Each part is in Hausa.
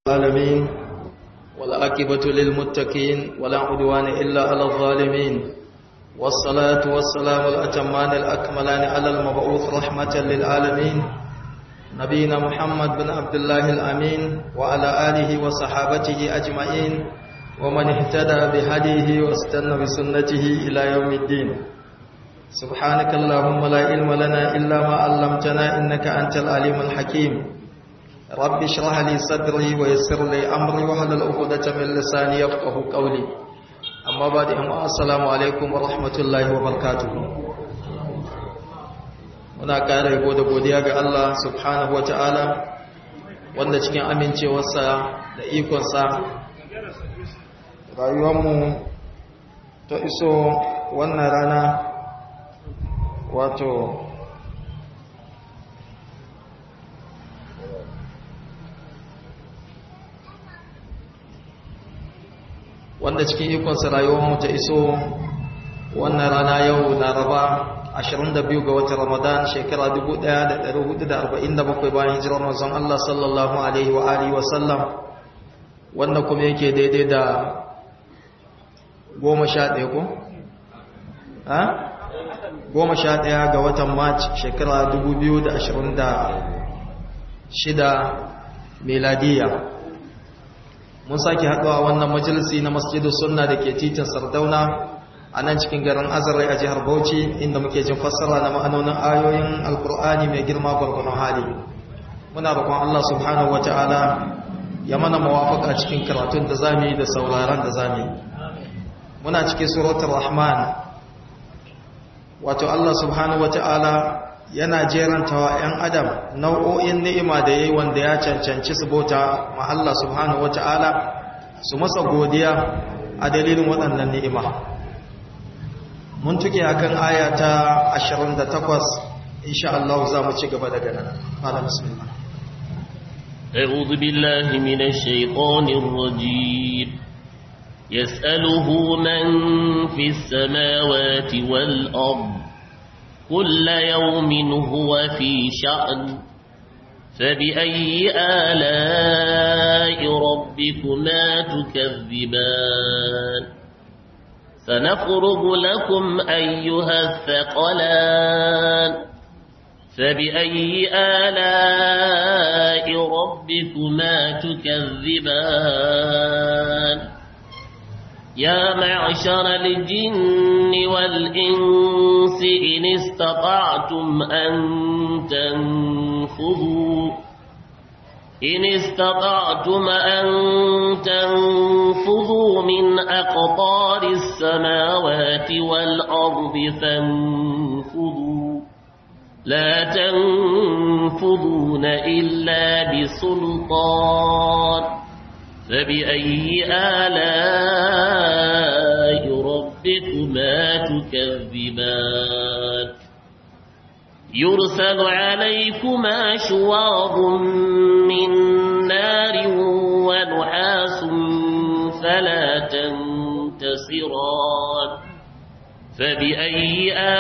العالمين والعاقبة للمتقين ولا عدوان إلا على الظالمين والصلاة والسلام الأتمان الأكملان على المبعوث رحمة للعالمين نبينا محمد بن عبد الله الأمين وعلى آله وصحابته أجمعين ومن اهتدى بهديه واستنى بسنته إلى يوم الدين سبحانك اللهم لا علم لنا إلا ما علمتنا إنك أنت العليم الحكيم رب اشرح لي صدري ويسر لي أمري وحلل عقدة من لساني يفقه قولي أما بعد السلام عليكم ورحمة الله وبركاته muna ƙara yabo da godiya ga Allah subhanahu wa ta'ala wanda cikin amincewarsa da ikonsa rayuwarmu ta iso wannan rana wato wanda cikin ikonsa rayuwarmu ta iso wannan rana yau laraba 22 ga watan ramadan shekara 1447 bayan hijirar manzon Allah sallallahu alaihi wa alihi wa sallam wanda kuma yake daidai da goma sha ɗaya ko? ha? goma sha ɗaya ga watan march shekara 2026 meladiya mun sake haɗuwa wannan majalisi na masjidin sunna da ke titin sardauna a nan cikin garin azarai a jihar bauchi inda muke jin fassara na ma'anonin ayoyin alkur'ani mai girma gwargwanon hali muna roƙon allah subhanahu wata'ala ya mana mawafaka cikin karatun da zamu yi da sauraron da zamu yi muna cikin suratul rahman wato Allah subhanahu wata'ala yana jerantawa 'yan adam nau'o'in ni'ima da yayi wanda ya cancanci su bauta ma Allah subhanahu wata'ala su masa godiya a dalilin waɗannan ni'ima mun tuke akan aya ta 28 insha Allah za mu ci gaba daga nan malam bismillah أعوذ بالله من الشيطان الرجيم يسأله من في السماوات والأرض كل يوم هو في شأن فبأي آلاء ربكما تكذبان سنفرغ لكم أيها الثقلان فبأي آلاء ربكما تكذبان يا معشر الجن والإنس إن استطعتم أن تنفذوا إن استطعتم أن تنفذوا من أقطار السماوات والأرض فانفذوا لا تنفذون إلا بسلطان فبأي آلاء ربكما تكذبان يرسل عليكما شواظ من نار ونحاس فلا تنتصران فبأي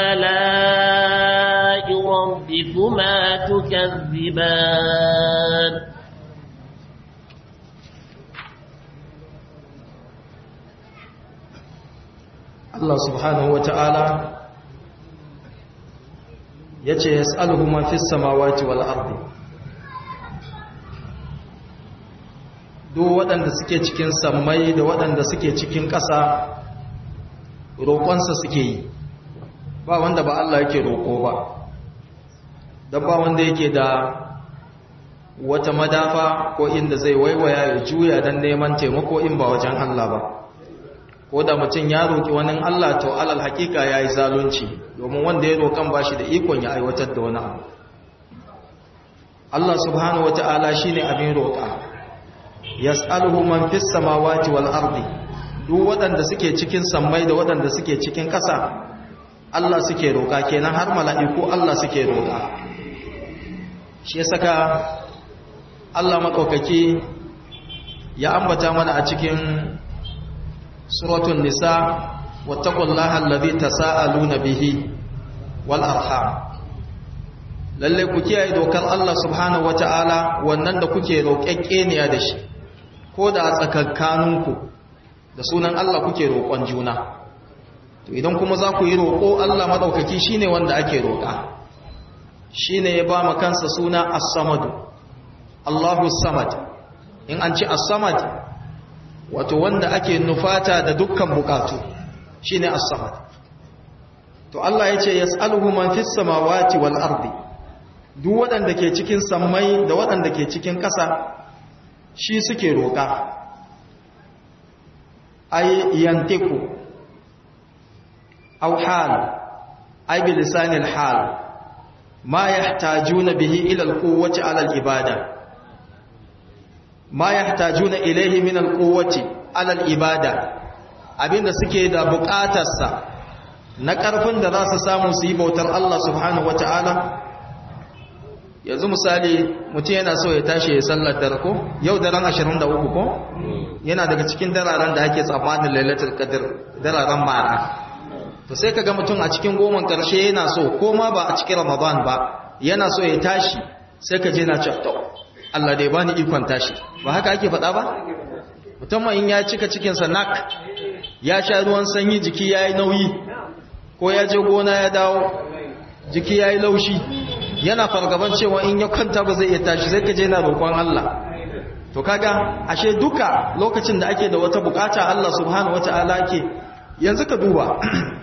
آلاء ربكما تكذبان Allah subhanahu wata'ala ya ce ya tsaluhu man fi samawati wal ardi duk waɗanda suke cikin sammai da waɗanda suke cikin ƙasa roƙonsa suke yi ba wanda ba Allah yake roƙo ba don ba wanda yake da wata madafa ko inda zai waiwaya ya juya don neman taimako in ba wajen Allah ba ko da mutum ya roƙi wani Allah to alal hakika ya yi zalunci domin wanda ya roƙan ba shi da ikon ya aiwatar da wani abu Allah subhanahu wa ta'ala shi ne abin roƙa yas'aluhu man fis samawati wal ardi duk waɗanda suke cikin sammai da waɗanda suke cikin ƙasa Allah suke roƙa kenan har mala'iku Allah suke roƙa shi ya saka Allah makaukaki ya ambata mana a cikin suratul nisa wattaqullaha allazi tasaaluna bihi wal arham lalle ku kiyaye dokar Allah subhanahu wataala wannan da kuke roƙeƙeniya da shi ko da tsakankaninku da sunan Allah kuke roƙon juna to idan kuma za ku yi roƙo Allah maɗaukaki shine wanda ake roƙa shine ya ba mu kansa suna as-samad Allahu samad in an ci as-samad wato wanda ake nufata da dukkan bukatu shine as-samad to Allah ya ce yas'aluhu man fis samawati wal ardi duk waɗanda ke cikin sammai da waɗanda ke cikin ƙasa shi suke roƙa ay yantiku aw hal ay bi lisanil hal ma yahtajuna bihi ila al-quwwati ala al-ibada ma yahtajuna ilayhi min al-quwwati ala al-ibada abinda suke da buƙatarsa na ƙarfin da za su samu su yi bautar Allah subhanahu wata'ala yanzu misali mutum yana so ya tashi ya sallar dare ko yau daren 23 ko yana daga cikin dararen da ake tsammanin lailatul qadr dararen mara to sai kaga mutum a cikin goman karshe yana so ko ma ba a cikin ramadan ba yana so ya tashi sai ka je na ce to Allah dai bani ikon tashi ba haka ake faɗa ba musamman in ya cika cikin sa nak ya sha ruwan sanyi jiki yayi nauyi ko ya je gona ya dawo jiki yayi laushi yana fargaban cewa in ya kwanta ba zai iya tashi sai ka je na roƙon Allah to kaga ashe duka lokacin da ake da wata bukata Allah subhanahu wataala ke yanzu ka duba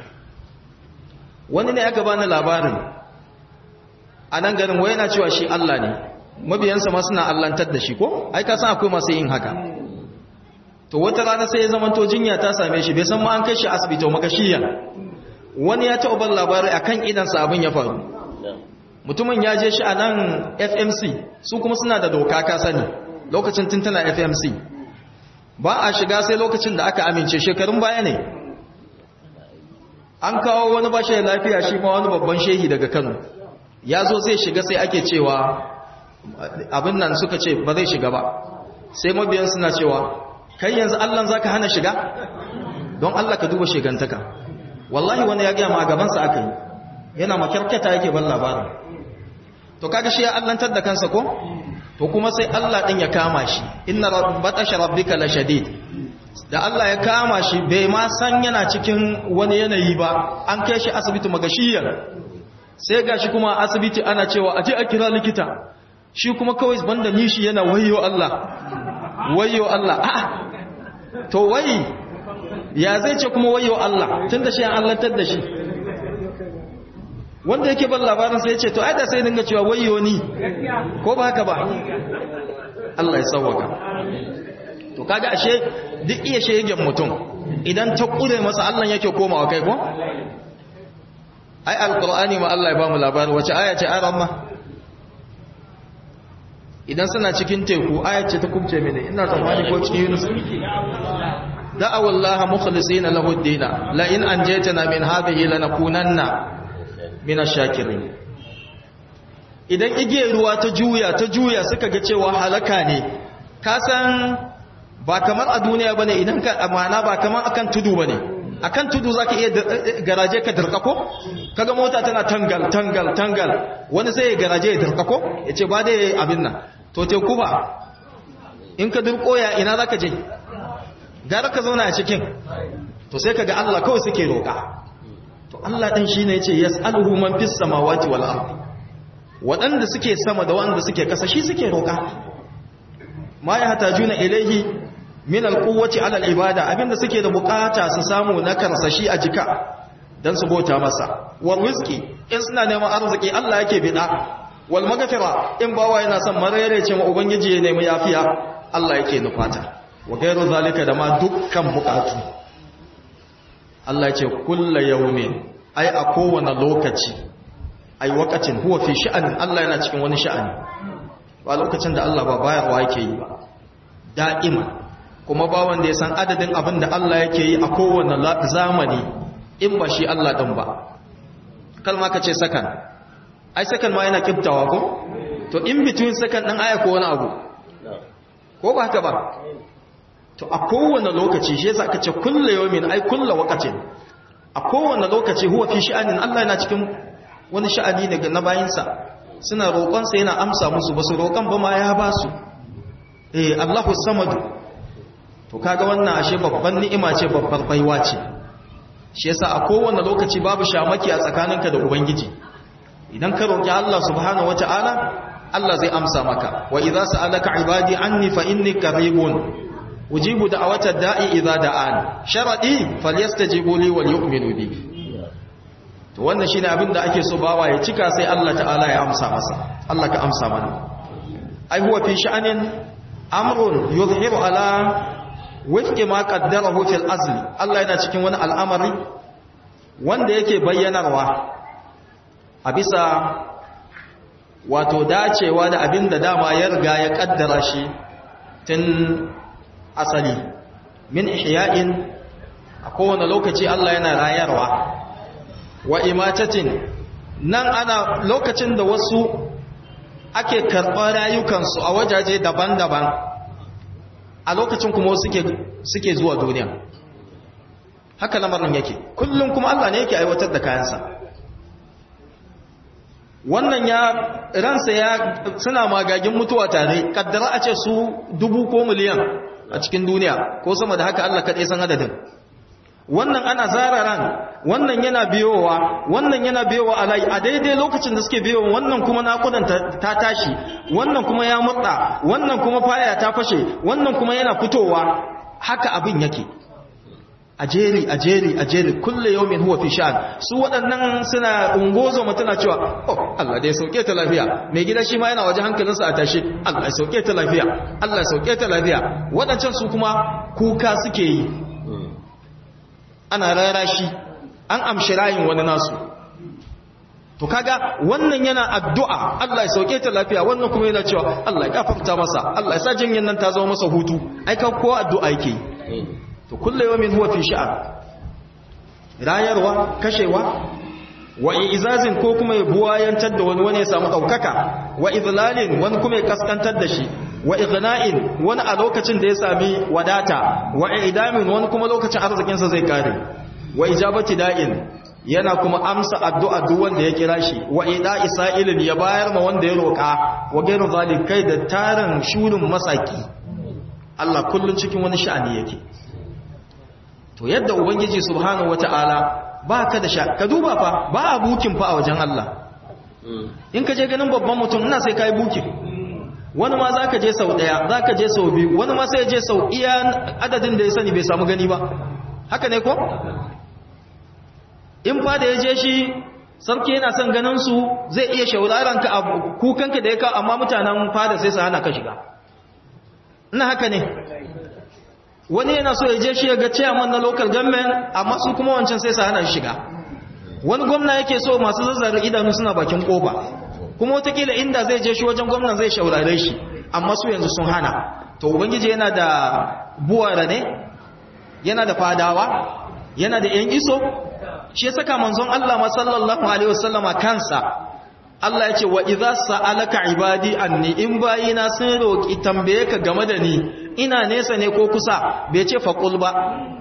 wani ne aka bani labarin a nan garin wai yana cewa shi Allah ne mabiyansa ma suna allantar da shi ko ai ka san akwai masu yin haka to wata rana sai ya zama to jinya ta same shi bai san ma an kai shi asibiti wa makashiyan wani ya taɓa ban labari akan idansa abin ya faru mutumin ya je shi a nan fmc su kuma suna da doka ka sani lokacin tuntuna fmc ba a shiga sai lokacin da aka amince shekarun baya ne an kawo wani bashi da lafiya shi ma wani babban shehi daga kano ya zo zai shiga sai ake cewa abin nan suka ce ba zai shiga ba sai mabiyan suna cewa kai yanzu allan za ka hana shiga don allah ka duba shigantaka wallahi wani ya gaya ma a gabansa aka yi yana makyarkata yake ban labarin to kaga shi ya allantar da kansa ko to kuma sai Allah din ya kama shi inna batasha rabbika la shadid da Allah ya kama shi bai ma san yana cikin wani yanayi ba an kai shi asibiti magashiyan sai gashi kuma asibiti ana cewa aje a kira likita shi kuma kawai banda nishi yana wayyo Allah wayyo Allah a to wai ya zai ce kuma wayyo Allah tunda shi an allantar da shi wanda yake ban labarin sai ya ce to ai da sai dinga cewa wayyo ni ko ba haka ba Allah ya sauwaka to kaga ashe duk iya shegen mutum idan ta kure masa Allah yake komawa kai ko ai alqur'ani ma Allah ya ba mu labarin wace aya ce ayar amma idan suna cikin teku aya ce ta kubce mene ina tsammani ko cikin Yunus da'awu Allah mukhlisina lahu ad-din la in anjaytana min hadhihi lanakunanna mina shakirin idan igiyar ruwa ta juya ta juya suka ga cewa halaka ne ka san ba kamar a duniya bane idan ka amana ba kamar akan tudu bane akan tudu zaka iya garaje ka dirkako kaga mota tana tangal tangal tangal wani sai ya garaje ya dirkako yace ba dai abin nan to teku ba in ka dirko ya ina zaka je gara ka zauna a cikin to sai kaga Allah kawai suke roka to Allah ɗin shi ne ya ce yas'aluhu man fis samawati wal ardi waɗanda suke sama da waɗanda suke ƙasa shi suke roƙa ma ya hatajuna ilaihi min alquwwati ala alibada abinda suke da bukata su samu na karsashi a jika dan su bauta masa wal rizqi in suna neman arziki Allah yake bida wal maghfira in bawa yana son marere ce ma ubangiji ya nemi yafiya Allah yake nufata wa gairu zalika da ma dukkan bukatu Allah ce kulla yaumin ai a kowane lokaci ai wakacin huwa fi sha'anin Allah yana cikin wani sha'ani ba lokacin da Allah ba bayarwa yake yi ba da'ima kuma ba wanda ya san adadin abin da Allah yake yi a kowane zamani in ba shi Allah din ba kalma ka ce sakan ai sakan ma yana kiftawa ko to in between sakan din aya ko wani abu ko ba haka ba to a kowane lokaci shi yasa aka ce kullu yawmin ai kullu waqtin a kowane lokaci huwa fi sha'anin Allah yana cikin wani sha'ani ne ga na bayinsa suna roƙon sa yana amsa musu basu roƙon ba ma ya ba su eh Allahu samad to kaga wannan ashe babban ni'ima ce babbar baiwa ce shi yasa a kowane lokaci babu shamaki a tsakaninka da ubangiji idan ka roki Allah subhanahu wataala Allah zai amsa maka wa idza sa'alaka ibadi anni fa inni qaribun ujibu da'wata da'i idza da'an sharadi falyastajibu li wal yu'minu bi to wannan shine abin da ake so bawa ya cika sai Allah ta'ala ya amsa masa Allah ka amsa mana ai huwa fi sha'anin amrun yuzhiru ala wifqi ma qaddarahu fil azli Allah yana cikin wani al'amari wanda yake bayyanarwa a bisa wato dacewa da abin da dama ya riga ya kaddara shi tun asali min ihya'in a kowane lokaci Allah yana rayarwa wa imatatin nan ana lokacin da wasu ake karɓar rayukansu a wajaje daban-daban a lokacin kuma suke suke zuwa duniya haka lamarin yake kullum kuma Allah ne yake aiwatar da kayansa wannan ya ransa ya suna magagin mutuwa tare kaddara a ce su dubu ko miliyan a cikin duniya ko sama da haka Allah kaɗai san adadin wannan ana zara ran wannan yana biyowa wannan yana biyowa a layi a daidai lokacin da suke biyowa wannan kuma nakudan ta tashi wannan kuma ya murda wannan kuma faya ta fashe wannan kuma yana fitowa haka abin yake a jeri a jeri a jeri kulle yawmin huwa fi sha'an su waɗannan suna ungozo mutuna cewa oh Allah dai sauke ta lafiya mai gida shi ma yana waje hankalinsa a tashi Allah ya sauke ta lafiya Allah ya sauke ta lafiya waɗancan su kuma kuka suke yi ana rara shi an amshi rayin wani nasu to kaga wannan yana addu'a Allah ya sauke ta lafiya wannan kuma yana cewa Allah ya gafarta masa Allah ya sa jinyan nan ta zama masa hutu ai ka ko addu'a yake to kullu yawmin huwa fi sha'an rayarwa kashewa wa izazin ko kuma ya buwayantar da wani wani ya samu daukaka wa idlalin wani kuma ya kaskantar da shi wa ighna'in wani a lokacin da ya sami wadata wa idamin wani kuma lokacin arzikinsa zai kare wa ijabati da'in yana kuma amsa addu'a duk wanda ya kira shi wa ida isa'ilin ya bayar ma wanda ya roƙa wa gairu zalikai da tarin shurin masaki Allah kullun cikin wani sha'ani yake to yadda ubangiji subhanahu wata'ala ba ka da sha ka duba fa ba a bukin fa a wajen Allah in ka je ganin babban mutum ina sai kai bukin wani ma za ka je sau ɗaya za ka je sau biyu wani ma sai je sau iya adadin da ya sani bai samu gani ba haka ne ko? in fa da ya je shi sarki yana son ganinsu zai iya shauraranka a kukanka da ya kawo amma mutanen fada sai su hana ka shiga ina haka ne wani yana so ya je shi ya ga chairman na local government amma su kuma wancan sai su hana shi shiga wani gwamna yake so masu zazzara idanu suna bakin kofa kuma watakila inda zai je shi wajen gwamnan zai shaurare shi amma su yanzu sun hana to ubangiji yana da buwara ne yana da fadawa yana da yan iso shi ya saka manzon Allah ma sallallahu alaihi wasallama kansa Allah ya ce wa idza sa'alaka ibadi anni in bayina sun roki tambaye ka game da ni ina nesa ne ko kusa bai ce faqul ba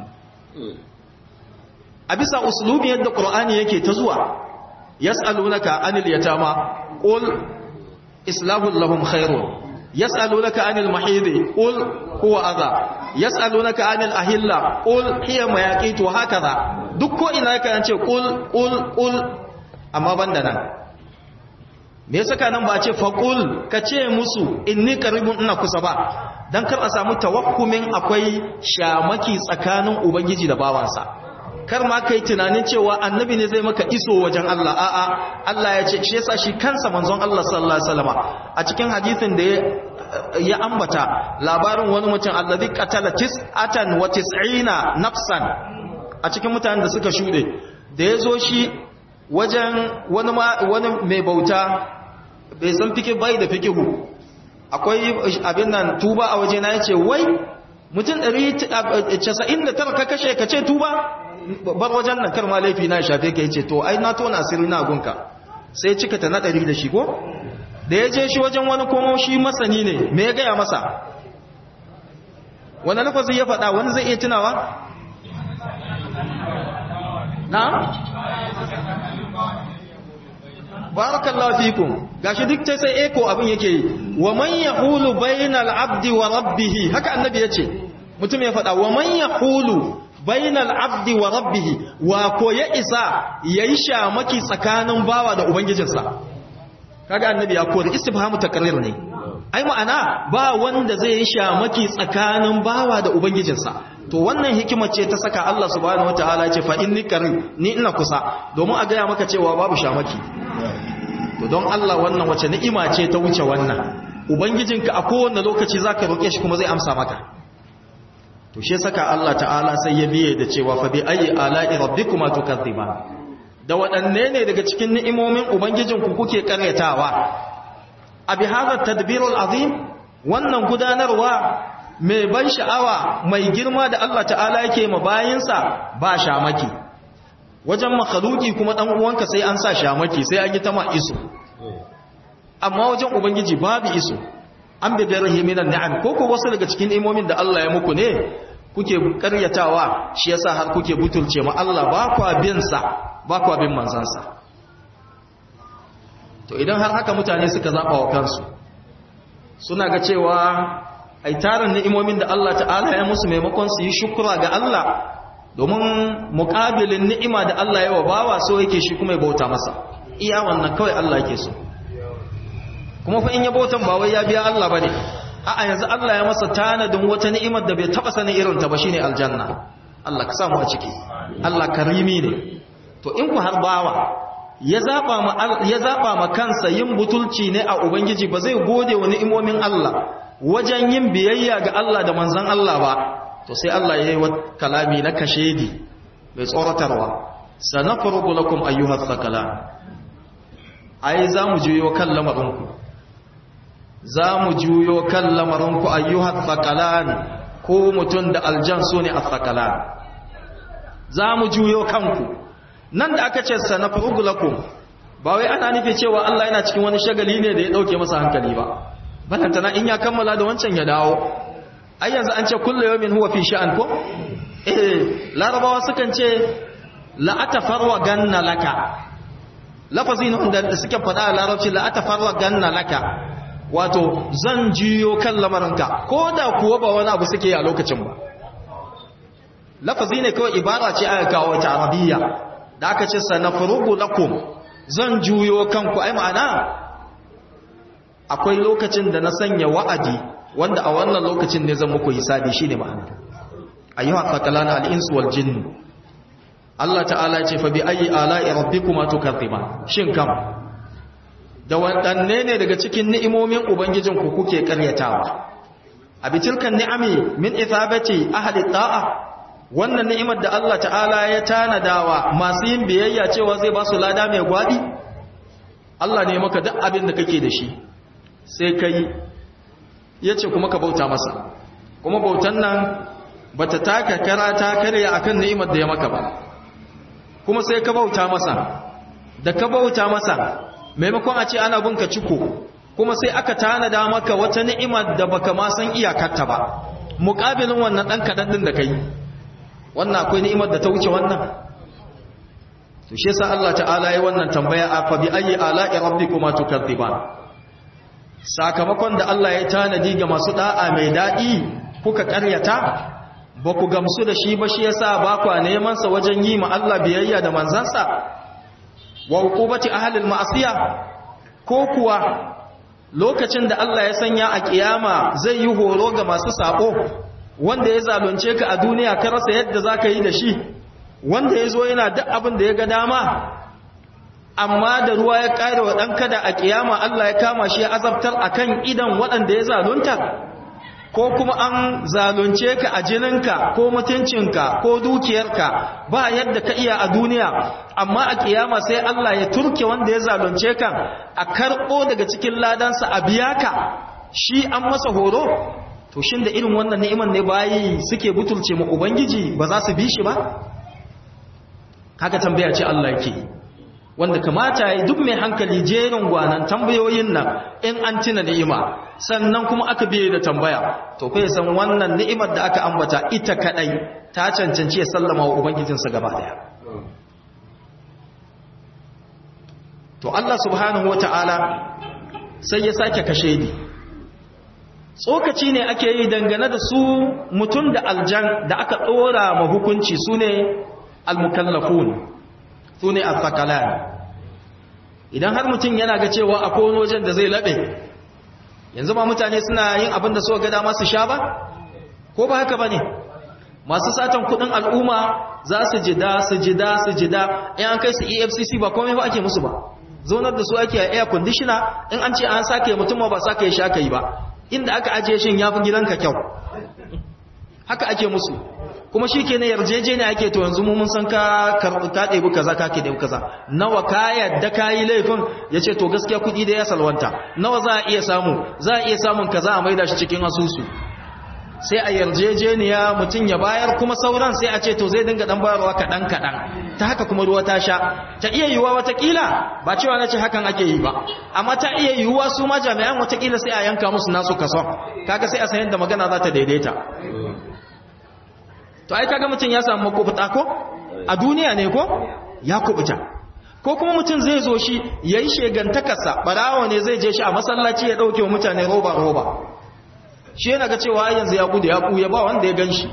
a bisa uslubi yadda qur'ani yake ta zuwa yas'alunaka anil yatama qul islahu lahum khairun yas'alunaka anil mahidi qul huwa adha yas'alunaka anil ahilla qul hiya mayaqitu hakaza duk ko ina yake ce qul qul qul amma banda nan me yasa nan ba a ce faqul ka ce musu inni qaribun ina kusa ba dan kar a samu tawakkumin akwai shamaki tsakanin ubangiji da bawansa kar ma kai tunanin cewa annabi ne zai maka iso wajen Allah a'a Allah ya ce shi yasa shi kansa manzon Allah sallallahu alaihi wasallam a cikin hadisin da ya ambata labarin wani mutum allazi qatala tis'atan wa tis'ina nafsan a cikin mutanen da suka shude da yazo shi wajen wani wani mai bauta bai san fiki bai da fikihu akwai abin nan tuba a waje na yace wai mutum 199 ka kashe ka ce tuba bar wajen nan kar ma laifi na shafe ka yace to ai na tona asiri na gunka sai cika ta na ɗari da shi ko da ya je shi wajen wani komo shi masani ne me ya gaya masa wani lafazi ya faɗa wani zai iya tunawa na barakallahu fikum gashi duk sai sai eko abin yake yi wa man yahulu bainal abdi wa rabbih haka annabi yace mutum ya faɗa wa man yaqulu bainal abdi wa rabbih wa ko ya isa yayi shamaki tsakanin bawa da ubangijinsa kaga annabi ya kore istifhamu takrir ne ai ma'ana ba wanda zai yi shamaki tsakanin bawa da ubangijinsa to wannan hikimar ce ta saka Allah subhanahu wataala ya ce fa inni qarib ni ina kusa domin a gaya maka cewa babu shamaki to don Allah wannan wace ni'ima ce ta wuce wannan ubangijinka a kowane lokaci zaka roke shi kuma zai amsa maka to shi saka Allah ta'ala sai ya biye da cewa fa bi ayi ala'i rabbikuma tukazziban da waɗanne ne daga cikin ni'imomin ubangijinku kuke karyatawa a bi hadha tadbirul azim wannan gudanarwa mai ban sha'awa mai girma da Allah ta'ala yake ma bayinsa ba shamaki wajen makhluki kuma dan uwanka sai an sa shamaki sai an yi ta ma iso amma wajen ubangiji babu iso an bi garihi minan ni'am ko ko wasu daga cikin imomin da Allah ya muku ne kuke karyatawa shi yasa har kuke butulce ma Allah ba kwa bin sa ba kwa bin manzansa to idan har haka mutane suka zaba wa kansu suna ga cewa ai tarin ni'imomin da Allah ta'ala ya musu maimakon su yi shukura ga Allah domin muƙabilin ni'ima da Allah ya wa bawa so yake shi kuma ya bauta masa iya wannan kawai Allah yake so kuma fa in ya bautan ba wai ya biya Allah bane a'a yanzu Allah ya masa tanadin wata ni'imar da bai taba sanin irin ta ba shine aljanna Allah ka samu a ciki Allah karimi ne to in ku har bawa ya zaba ma ya zaba ma kansa yin butulci ne a ubangiji ba zai gode wa ni'imomin Allah wajen yin biyayya ga Allah da manzon Allah ba to sai Allah ya yi wa kalami na kashedi mai tsoratarwa sanafrugu lakum ayyuhat thaqalan ai za mu juyo kan lamarinku za mu juyo kan lamarinku ayyuhat thaqalan ko mutun da aljan su ne athqalan za mu juyo kanku nan da aka ce sanafrugu lakum ba wai ana nufi cewa Allah yana cikin wani shagali ne da ya dauke masa hankali ba balantana in ya kammala da wancan ya dawo ai yanzu an ce kullu yawmin huwa fi sha'an ko eh larabawa sukan ce la atafarwa ganna laka lafazin da suke faɗa a larabci la atafarwa ganna laka wato zan jiyo kan lamarinka ko da kuwa ba wani abu suke a lokacin ba lafazi ne kawai ibara ce aka kawo ta arabiyya da aka ce sanafrugu lakum zan juyo kanku ai ma'ana akwai lokacin da na sanya wa'adi wanda a wannan lokacin ne zan muku hisabi shine ma'ana ayyuha thaqalana al-insu wal jinn Allah ta'ala ce fa bi ayi ala'i rabbikuma tukaththiban shin kam da wadanne ne daga cikin ni'imomin ubangijinku kuke karyatawa abi tilkan ni'ami min ithabati ahli ta'a wannan ni'imar da Allah ta'ala ya tanadawa masu yin biyayya cewa zai ba su lada mai gwadi Allah ne maka duk abin da kake da shi sai kai ya ce kuma ka bauta masa kuma bautan nan ba ta taka kara ta karya a kan ni'imar da ya maka ba kuma sai ka bauta masa da ka bauta masa maimakon a ce ana binka ciko kuma sai aka tanada maka wata ni'imar da baka ma san iyakarta ba muƙabilin wannan ɗan kaɗan ɗin da ka yi wannan akwai ni'imar da ta wuce wannan to shi yasa Allah ta'ala ya wannan tambaya a fa bi ayyi ala'i rabbikuma tukadziban sakamakon da Allah ya tanadi ga masu da'a mai daɗi kuka ƙaryata ba ku gamsu da shi ba shi yasa ba ku neman sa wajen yi ma Allah biyayya da manzansa wa uqubati ahli al-ma'siya ko kuwa lokacin da Allah ya sanya a kiyama zai yi horo ga masu sako wanda ya zalunce ka a duniya ka rasa yadda zaka yi da shi wanda ya zo yana duk abin da ya ga dama amma da ruwa ya ƙare wa ɗan kada a ƙiyama Allah ya kama shi ya azabtar a kan idan waɗanda ya zalunta ko kuma an zalunce ka a jininka ko mutuncinka ko dukiyarka ba yadda ka iya a duniya amma a ƙiyama sai Allah ya turke wanda ya zalunce ka a karɓo daga cikin ladansa a biya ka shi an masa horo to shin da irin wannan ni'imar ne bayi suke butulce mu ubangiji ba za su bi shi ba haka tambaya ce Allah yake wanda kamata yi duk mai hankali jerin gwanan tambayoyin nan in an tina ni'ima sannan kuma aka biye da tambaya to kai san wannan ni'imar da aka ambata ita kadai ta cancanci ya sallama wa ubangijinsa gaba daya to Allah subhanahu wata'ala sai ya sake kashe ni tsokaci ne ake yi dangane da su mutum da aljan da aka ɗora ma hukunci su ne almukallafun su ne alfakalan idan har mutum yana ga cewa a kowane wajen da zai laɓe yanzu ma mutane suna yin abin da suka ga dama su sha ba ko ba haka ba ne masu satan kudin al'umma za su jida su jida su jida in an kai su efcc ba komai ba ake musu ba zaunar da su ake a air conditioner in an ce an sake mutum ba sake sha kai ba inda aka ajiye shin ya fi gidanka kyau haka ake musu kuma shi ke na yarjeje ne ake to yanzu mun san ka karɓi ka ɗebi kaza ka ke ɗebi kaza nawa ka yadda ka yi laifin ya ce to gaskiya kuɗi da ya salwanta nawa za a iya samu za a iya samun kaza a maida shi cikin asusu sai a yarjejeniya mutum ya bayar kuma sauran sai a ce to zai dinga dan bayarwa kaɗan kaɗan ta haka kuma ruwa ta sha ta iya yiwuwa watakila ba cewa na ce hakan ake yi ba amma ta iya yiwuwa su ma jami'an watakila sai a yanka musu nasu kason kaga sai a san yadda magana za ta daidaita to ai kaga mutum ya samu makubuta ko a duniya ne ko ya kubuta ko kuma mutum zai zo shi yayi shegantakarsa barawo ne zai je shi a masallaci ya dauke wa mutane roba roba shi yana ga cewa yanzu ya gudu ya kuya ba wanda ya gan shi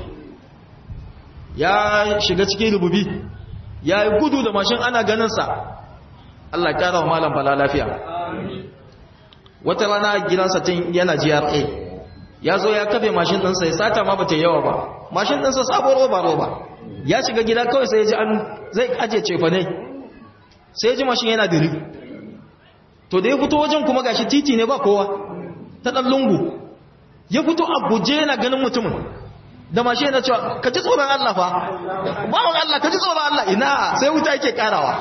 ya shiga cikin rububi ya yi gudu da mashin ana ganinsa Allah ya kara wa malam bala lafiya wata rana gidansa tun yana GRA ya zo ya kafe mashin ɗinsa ya sata ma ba ta yawa ba mashin ɗinsa sabon roba roba ya shiga gida kawai sai ya ji an zai aje cefa ne sai ya ji mashin yana diri to da ya fito wajen kuma gashi titi ne ba kowa ta ɗan lungu ya fito a guje yana ganin mutumin da mashi yana cewa ka ji tsoron Allah fa bawon Allah ka ji tsoron Allah ina sai wuta yake karawa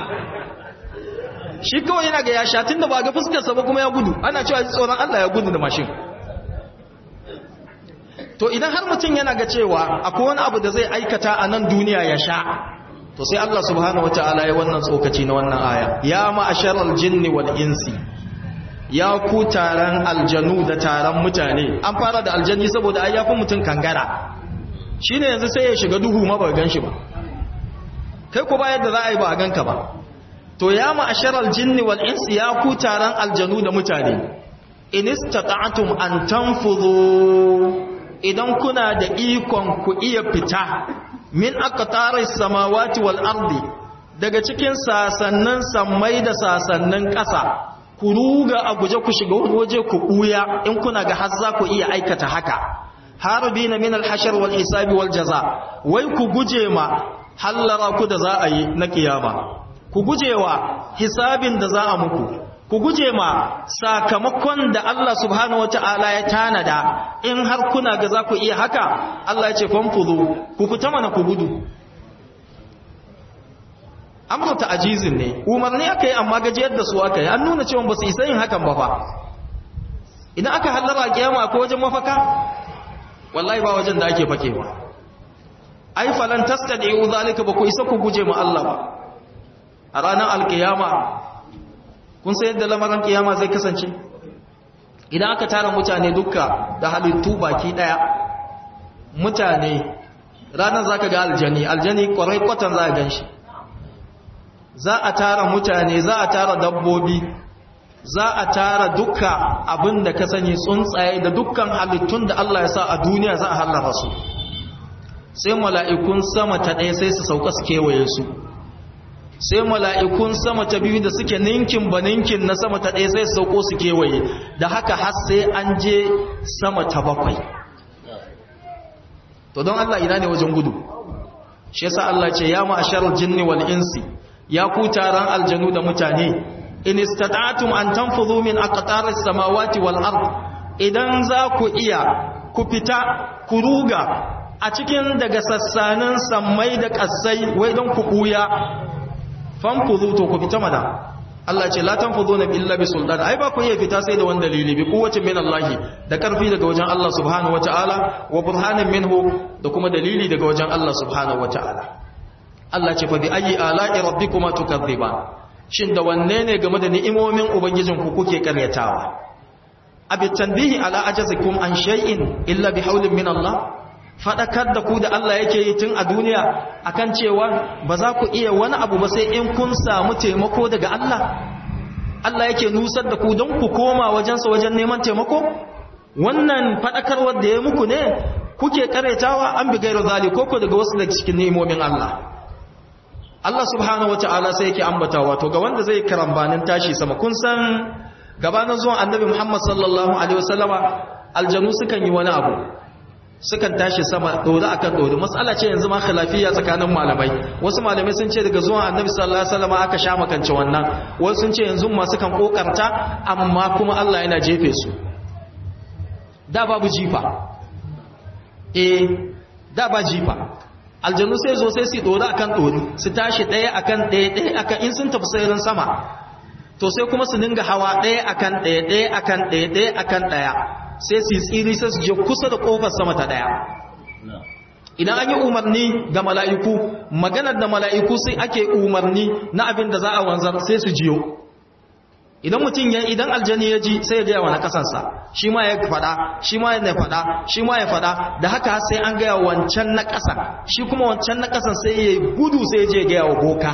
shi kawai yana ga ya sha tun da ba ga fuskarsa ba kuma ya gudu ana cewa ji tsoron Allah ya gudu da mashin to idan har mutum yana ga cewa akwai wani abu da zai aikata a nan duniya ya sha to sai Allah subhanahu wataala ya wannan tsokaci na wannan aya ya ma'asharal jinni wal insi ya ku taron aljanu da taron mutane an fara da aljani saboda ai yafi mutum kangara shine yanzu sai ya shiga duhu ma ba gan shi ba kai ku ba yadda za a yi ba a ganka ba to ya ma'asharal jinni wal insi ya ku taron aljanu da mutane in istata'tum an tanfudhu idan kuna da ikon ku iya fita min aqtaris samawati wal ardi daga cikin sasannin sammai da sasannin ƙasa ku ruga a guje ku shiga wani waje ku ɓuya in kuna ga har za ku iya aikata haka harbi na min alhashar wal hisabi wal jaza wai ku guje ma hallara ku da za a yi na kiyama ku guje wa hisabin da za a muku ku guje ma sakamakon da Allah subhanahu wata'ala ya tanada in har kuna ga za ku iya haka Allah ya ce fanfudu ku fita mana ku gudu amru ta'jizin ne umarni aka yi amma gajiyar da su aka yi an nuna cewa ba su isa yin hakan ba fa idan aka hallara kiyama akwai wajen mafaka wallahi ba wajen da ake fakewa ai falan tastadi'u zalika ba ku isa ku guje ma Allah ba a ranar alkiyama kun san yadda lamarin kiyama zai kasance idan aka tara mutane dukka da halittu baki daya mutane ranar zaka ga aljani aljani kwarai kwatan za a gan shi za a tara mutane za a tara dabbobi za a tara dukka abin da ka sani tsuntsaye da dukkan halittun da Allah ya sa a duniya za a hallara su sai mala'ikun sama ta ɗaya sai su sauka su kewaye su sai mala'ikun sama ta biyu da suke ninkin ba ninkin na sama ta ɗaya sai su sauko su kewaye da haka har sai an je sama ta bakwai to don Allah ina ne wajen gudu shi yasa Allah ce ya ma'asharar jinni wal insi ya ku taron aljanu da mutane in istata'tum an tanfudhu min aqtaris samawati wal ard idan za ku iya ku fita ku ruga a cikin daga sassanin sammai da kasai wai don ku buya fanfudhu to ku fita mana Allah ce la tanfuduna illa bi sultan ai ba ku iya fita sai da wani dalili bi quwwatin min Allah da karfi daga wajen Allah subhanahu wataala wa burhanin minhu da kuma dalili daga wajen Allah subhanahu wataala Allah ce fa bi ayi ala'i rabbikuma tukadhiban shin da wanne ne game da ni'imomin ubangijinku kuke karyatawa abi tanbihi ala ajazikum an shay'in illa bi hawlin min Allah fadakar da ku da Allah yake yi tun a duniya akan cewa ba za ku iya wani abu ba sai in kun samu taimako daga Allah Allah yake nusar da ku don ku koma wajensa wajen neman taimako wannan fadakarwar da ya muku ne kuke karetawa an bi gairu zali ko ko daga wasu daga cikin nemomin Allah Allah subhanahu wata'ala sai yake ambatawa to ga wanda zai karambanin tashi sama kun san gabanin zuwan annabi Muhammad sallallahu alaihi wasallama aljanu sukan yi wani abu sukan tashi sama dore akan dore mas'ala ce yanzu ma khilafiyya tsakanin malamai wasu malamai sun ce daga zuwan annabi sallallahu alaihi wasallama aka sha makance wannan wasu sun ce yanzu ma sukan kokarta amma kuma Allah yana jefe su da babu jifa eh da ba jifa aljannu sai zo sai su dore akan dore su tashi daya akan daya daya akan in sun tafi sairin sama to sai kuma su dinga hawa daya akan daya daya akan daya daya akan daya sai su tsiri sai su je kusa da kofar sama ta daya idan an yi umarni ga mala'iku maganar da mala'iku sai ake umarni na abin da za a wanzar sai su jiyo idan mutum ya idan aljani ya ji sai ya gaya wa na kasansa shi ma ya fada shi ma ya fada shi ma ya fada da haka sai an gaya wancan na kasa shi kuma wancan na kasan sai ya gudu sai ya je gaya wa boka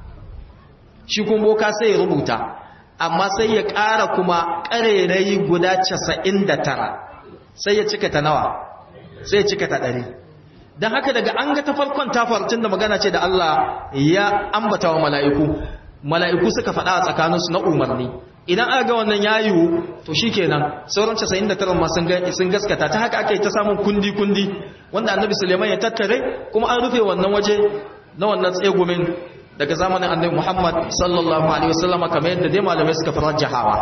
shi kuma boka sai ya rubuta amma sai ya ƙara kuma ƙarerayi guda casa'in da tara sai ya cika ta nawa sai ya cika ta ɗari don haka daga an ga ta farkon tafarcin da magana ce da Allah ya ambata wa mala'iku mala'iku suka faɗa a tsakaninsu na umarni idan aka ga wannan ya yiwu to shi kenan sauran 99 ma sun gaskata ta haka aka yi ta samun kundi-kundi wanda annabi suleiman ya tattare kuma an rufe wannan waje na wannan tsegumin daga zamanin annabi muhammad sallallahu alaihi wasallama kamar yadda dai malamai suka farar jahawa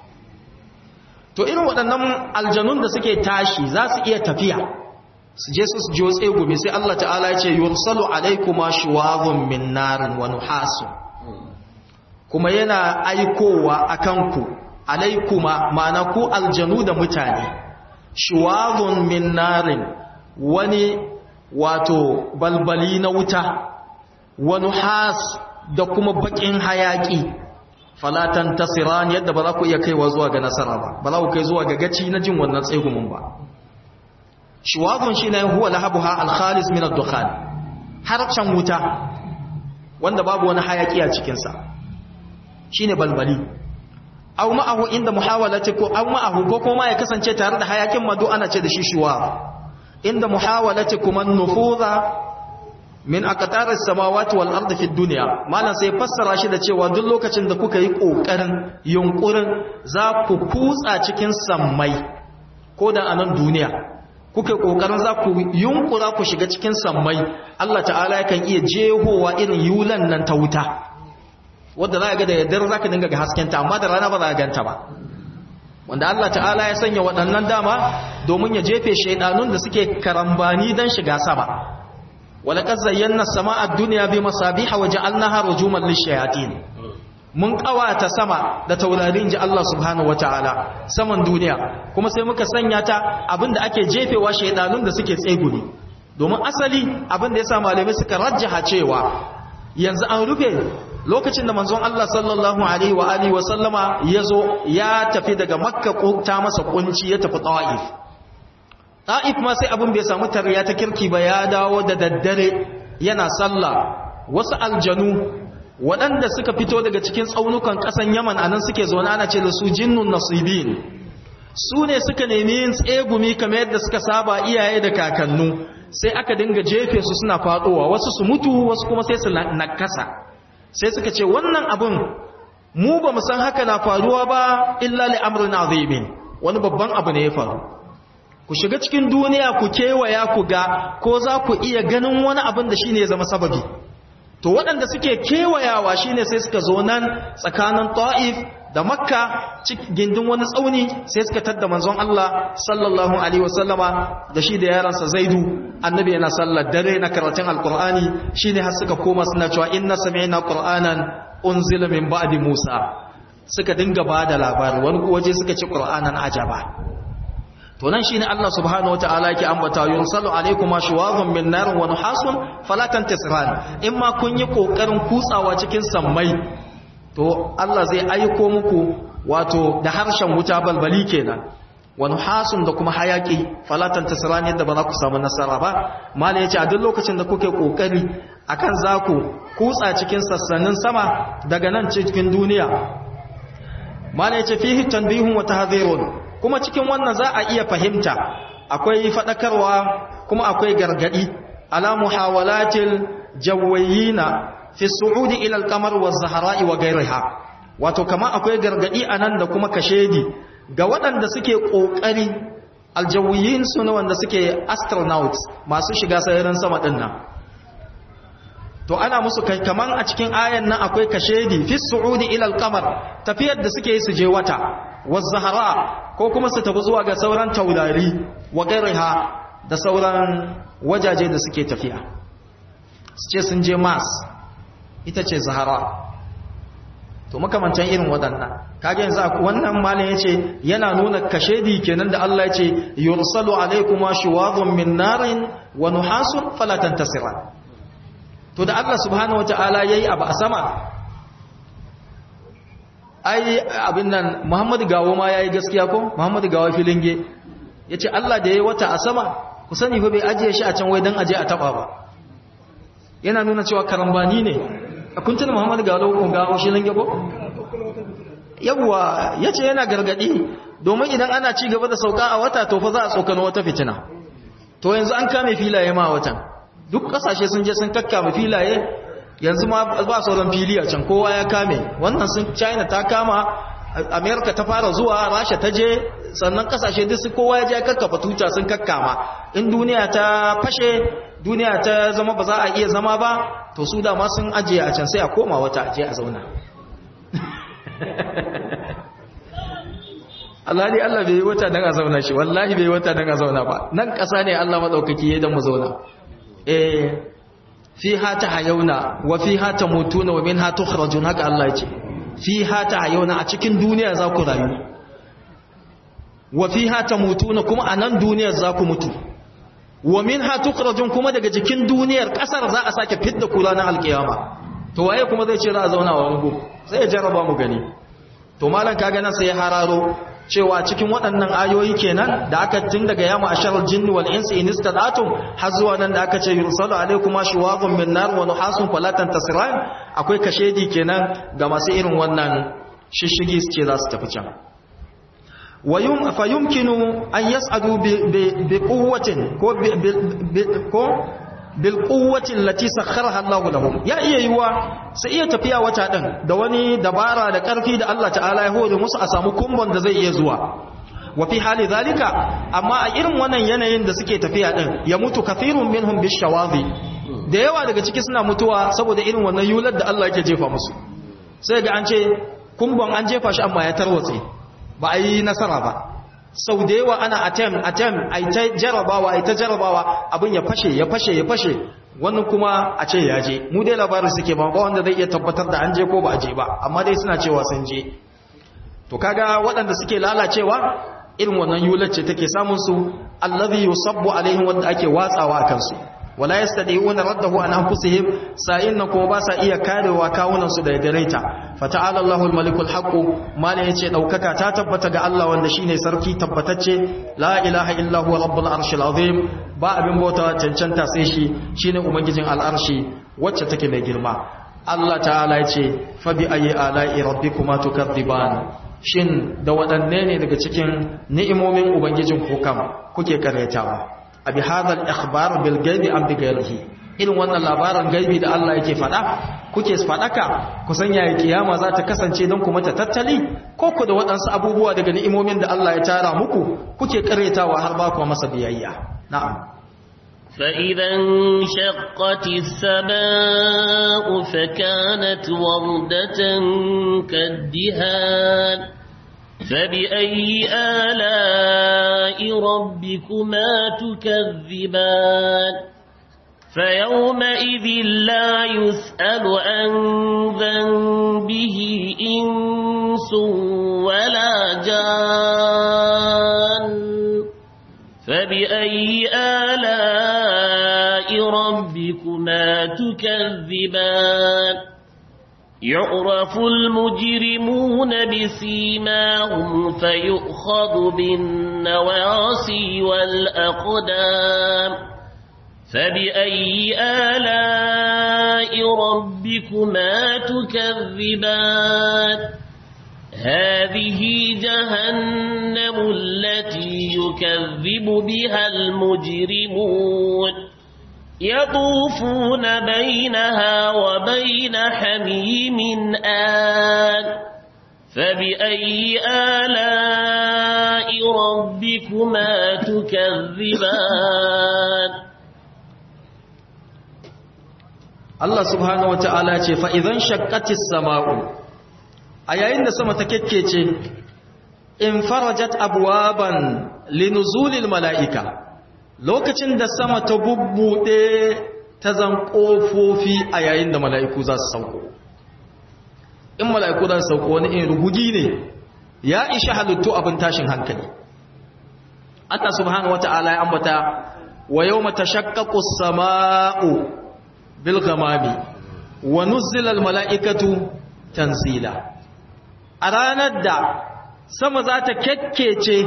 to irin waɗannan aljanun da suke tashi za su iya tafiya su je su jiyo tsegumi sai allah ta'ala ya ce yursalu alaikuma shuwazun min narin wa nuhasun kuma yana aikowa a kanku alaikuma ma'ana ku aljanu da mutane shuwazun min narin wani wato balbali na wuta wani has da kuma bakin hayaki falatan tasiran yadda ba za ku iya kaiwa zuwa ga nasara ba ba za ku kai zuwa ga gaci na jin wannan tsegumin ba shuwazun shi ne huwa lahabuha alkhalis min ad-dukhan harcen wuta wanda babu wani hayaki a cikinsa shine balbali aw ma'ahu inda muhawalati ko aw ma'ahu ko kuma ya kasance tare da hayakin madu ana ce da shi shuwa inda muhawalati kuma nufuza min aqtar as-samawati wal ardi fi dunya malan sai fassara shi da cewa duk lokacin da kuka yi kokarin yunkurin za ku kutsa cikin sammai ko da anan duniya kuka kokarin za ku yunkura ku shiga cikin sammai Allah ta'ala yakan iya jehowa irin yulan nan ta wuta wadda za ga da yaddar za ka dinga ga haskenta amma da rana ba za a ganta ba wanda Allah ta'ala ya sanya waɗannan dama domin ya jefe shaidanun da suke karambani don shiga sama walaƙar zayyana sama a duniya bi masabiha wa ja'alnaha rujuman lishayatin mun ƙawata sama da taurarin ji Allah subhanahu wata'ala saman duniya kuma sai muka sanya ta abinda ake jefewa shaidanun da suke tsegumi domin asali abinda ya sa malamai suka rajjaha cewa yanzu an rufe lokacin da manzon Allah sallallahu alaihi wa alihi wa sallama yazo ya tafi daga makka ta masa kunci ya tafi ta'if ta'if ma sai abin bai samu tarya ta kirki ba ya dawo da daddare yana sallah wasu aljanu waɗanda suka fito daga cikin tsaunukan ƙasan yaman anan suke zaune ana ce da su jinnun nasibin su ne suka nemi yin tsegumi kamar yadda suka saba iyaye da kakannu sai aka dinga jefe su suna faɗowa wasu su mutu wasu kuma sai su nakasa sai suka ce wannan abin mu ba mu san haka na faruwa ba illa li amrin azimin wani babban abu ne ya faru ku shiga cikin duniya ku kewaya ku ga ko za ku iya ganin wani abin da shine ya zama sababi to waɗanda suke kewayawa shine sai suka zo nan tsakanin ta'if da makka gindin wani tsauni sai suka tadda manzon Allah sallallahu alaihi wasallama da shi da yaransa zaidu annabi yana sallar dare na karatun alkur'ani shine har suka koma suna cewa inna sami'na qur'anan unzila min ba'di musa suka dinga bada labari wani waje suka ci qur'anan ajaba to nan shine Allah subhanahu wataala yake ambata yunsalu alaykuma shuwazun min nar wa nuhasun fala tantasran imma kun yi kokarin kutsawa cikin sammai to Allah zai aiko muku wato da harshen wuta balbali kenan wani hasun da kuma hayaki falatan tasirani yadda ba za ku samu nasara ba mala ya ce a duk lokacin da kuke kokari akan za ku kutsa cikin sassanin sama daga nan cikin duniya mala ya ce fihi tanbihun wa tahdhirun kuma cikin wannan za a iya fahimta akwai fadakarwa kuma akwai gargadi ala muhawalatil jawayina fi su'udi ila al-qamar wa zahra'i wa ghayriha wato kama akwai gargadi anan da kuma kashedi ga waɗanda suke kokari aljawiyin su ne wanda suke astronauts masu shiga sararin sama din nan to ana musu kai kaman a cikin ayan nan akwai kashedi fi su'udi ila al-qamar tafiyar da suke yi su je wata wa zahra ko kuma su tafi zuwa ga sauran taurari wa ghayriha da sauran wajaje da suke tafiya su ce sun je mars ita ce zahara to makamantan irin waɗannan kage yanzu wannan malin yace yana nuna kashedi kenan da Allah yace yursalu alaykuma shuwadun min narin wa nuhasun fala tantasiran to da Allah subhanahu wataala yayi abu a sama ai abin nan Muhammadu Gawo ma yayi gaskiya ko Muhammadu Gawo filinge yace Allah da yayi wata a sama ku sani fa bai ajiye shi a can wai dan aje a taba ba yana nuna cewa karambani ne a kuntun muhammadu galo ko gawo shi lange ko yawwa yace yana gargadi domin idan ana ci gaba da sauka a wata to fa za a tsokano wata fitina to yanzu an kame filaye ma watan duk kasashe sun je sun kakkama filaye yanzu ma ba sauran fili a can kowa ya kame wannan sun china ta kama america ta fara zuwa rasha ta je sannan kasashe duk su kowa ya je kakkafa tuta sun kakkama in duniya ta fashe duniya ta zama ba za a iya zama ba to su dama sun ajiye a can sai a koma wata aje a zauna Allah ne Allah bai yi wata don a zauna shi wallahi bai yi wata don a zauna ba nan ƙasa ne Allah maɗaukaki ya don mu zauna eh fi hata hayauna wa fi hata mutuna wa min hatu kharajun haka Allah ya ce fi hata hayauna a cikin duniya za ku rayu wa fi hata mutuna kuma a nan duniyar za ku mutu wa min ha tukhrajun kuma daga jikin duniyar kasar za a sake fidda kula na alkiyama to waye kuma zai ce za a zauna wa wango sai ya jarraba mu gani to malam kaga nan sai ya hararo cewa cikin waɗannan ayoyi kenan da aka tun daga yama asharal jinni wal insi in istadatum har zuwa nan da aka ce yursalu alaikum shuwazun min nar wa nuhasun fala tantasiran akwai kashedi kenan ga masu irin wannan shishigi su ce za su tafi can ويم فيمكن أن يسعدوا بقوة بالقوة التي سخرها الله لهم يا iya yiwa sai iya tafiya wata din da wani dabara da karfi da Allah ta'ala ya hore musu a samu kumbon da zai iya zuwa wa fi hali zalika amma a irin wannan yanayin da suke tafiya din ya mutu kathirun minhum bishawazi da yawa daga ciki suna mutuwa saboda irin wannan yular da Allah yake jefa musu sai ga an ce kumbon an jefa shi amma ya tarwatse ba a yi nasara ba sau da yawa ana atem atem a ta jarabawa a ta jarabawa abin ya fashe ya fashe ya fashe wannan kuma a ce ya je mu dai labarin suke ba ba wanda zai iya tabbatar da an je ko ba a je ba amma dai suna cewa sun je to kaga waɗanda suke lalacewa irin wannan yular ce take samun su allazi yusabbu alaihim wanda ake watsawa a kansu wala yastadi'una raddahu an anfusihim sa'inna kuma ba sa iya karewa kawunan su daga gareta fata'ala Allahul malikul haqq mala yace daukaka ta tabbata ga Allah wanda shine sarki tabbatacce la ilaha illa huwa rabbul arshil azim ba abin bauta cancanta sai shi shine ubangijin al'arshi wacce take mai girma Allah ta'ala yace fa bi ayi ala'i rabbikuma tukadziban shin da wadanne ne daga cikin ni'imomin ubangijin ku kam kuke karyatawa abi hadal ikhbar bil gaibi am bi ghairihi irin wannan labarin gaibi da Allah yake fada kuke fadaka ku san yayi kiyama za ta kasance don ku mata tattali ko ku da waɗansu abubuwa daga ni'imomin da Allah ya tara muku kuke karetawa har ba ku masa biyayya na'am فإذا انشقت السماء فكانت وردة كالدهان فبأي آلاء ربكما تكذبان فيومئذ لا يسأل عن ذنبه إنس ولا جان فبأي آلاء ربكما تكذبان يعرف المجرمون بسيماهم فيؤخذ بالنواصي والأقدام فبأي آلاء ربكما تكذبان هذه جهنم التي يكذب بها المجرمون يطوفون بينها وبين حميم آن فبأي آلاء ربكما تكذبان Allah subhanahu wata'ala ce fa idan shaqqatis sama'u a yayin da sama ta kekkece in farajat abwaban linuzulil mala'ika lokacin da sama ta bubbude ta zan kofofi a yayin da mala'iku za su sauko in mala'iku za su sauko wani in rugugi ne ya ishi halittu abin tashin hankali Allah subhanahu wata'ala ya ambata wa yawma tashaqqaqu as-sama'u bil ghamami wa nuzila al mala'ikatu tanzila a ranar da sama za ta kyakkece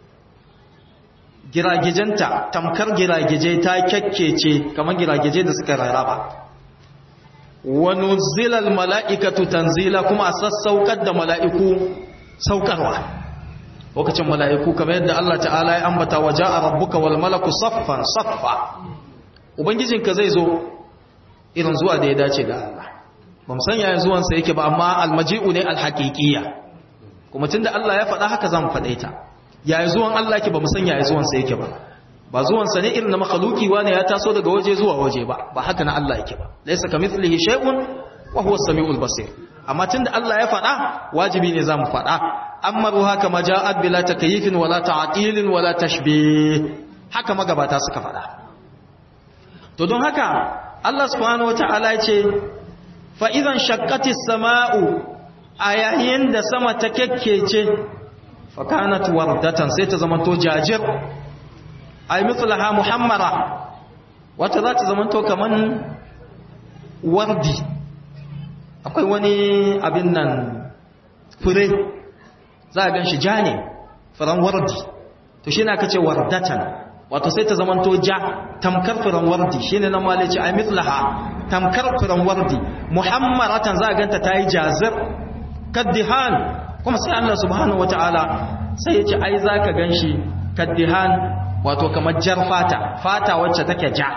giragijenta tamkar giragije ta kyakkece kamar giragije da suka rarraba wa nuzila al mala'ikatu tanzila kuma a sassaukar da mala'iku saukarwa lokacin mala'iku kamar yadda Allah ta'ala ya ambata wa ja'a rabbuka wal malaku saffan saffa ubangijinka zai zo irin zuwa da ya dace ga Allah ba mu san yaya zuwansa yake ba amma almaji'u ne alhaqiqiyya kuma tunda Allah ya faɗa haka zan faɗe ta yaya zuwan Allah yake ba mu san yaya zuwansa yake ba ba zuwansa ne irin na makhluki wani ya taso daga waje zuwa waje ba ba haka na Allah yake ba laysa kamithlihi shay'un wa huwa as-sami'ul basir amma tunda Allah ya faɗa wajibi ne zamu faɗa amma ruha kama ja'at bila takyifin wala ta'tilin wala tashbih haka magabata suka faɗa to don haka Allah subhanahu wata'ala ce fa idan shaqqatis sama'u a yayin da sama ta kekkece fa kanat wardatan sai ta zama to jajir ay mithlaha muhammara wata za ta zama to kaman wardi akwai wani abin nan fure za a ganshi ja ne furen wardi to shi na kace wardatan wato sai ta zamanto ja tamkar furen wardi shine nan malici ay mithlaha tamkar furen wardi muhammaratan za a ganta tayi jazir kaddihan kuma sai Allah subhanahu wataala sai ya ce ai zaka ganshi kaddihan wato kamar jar fata fata wacce take ja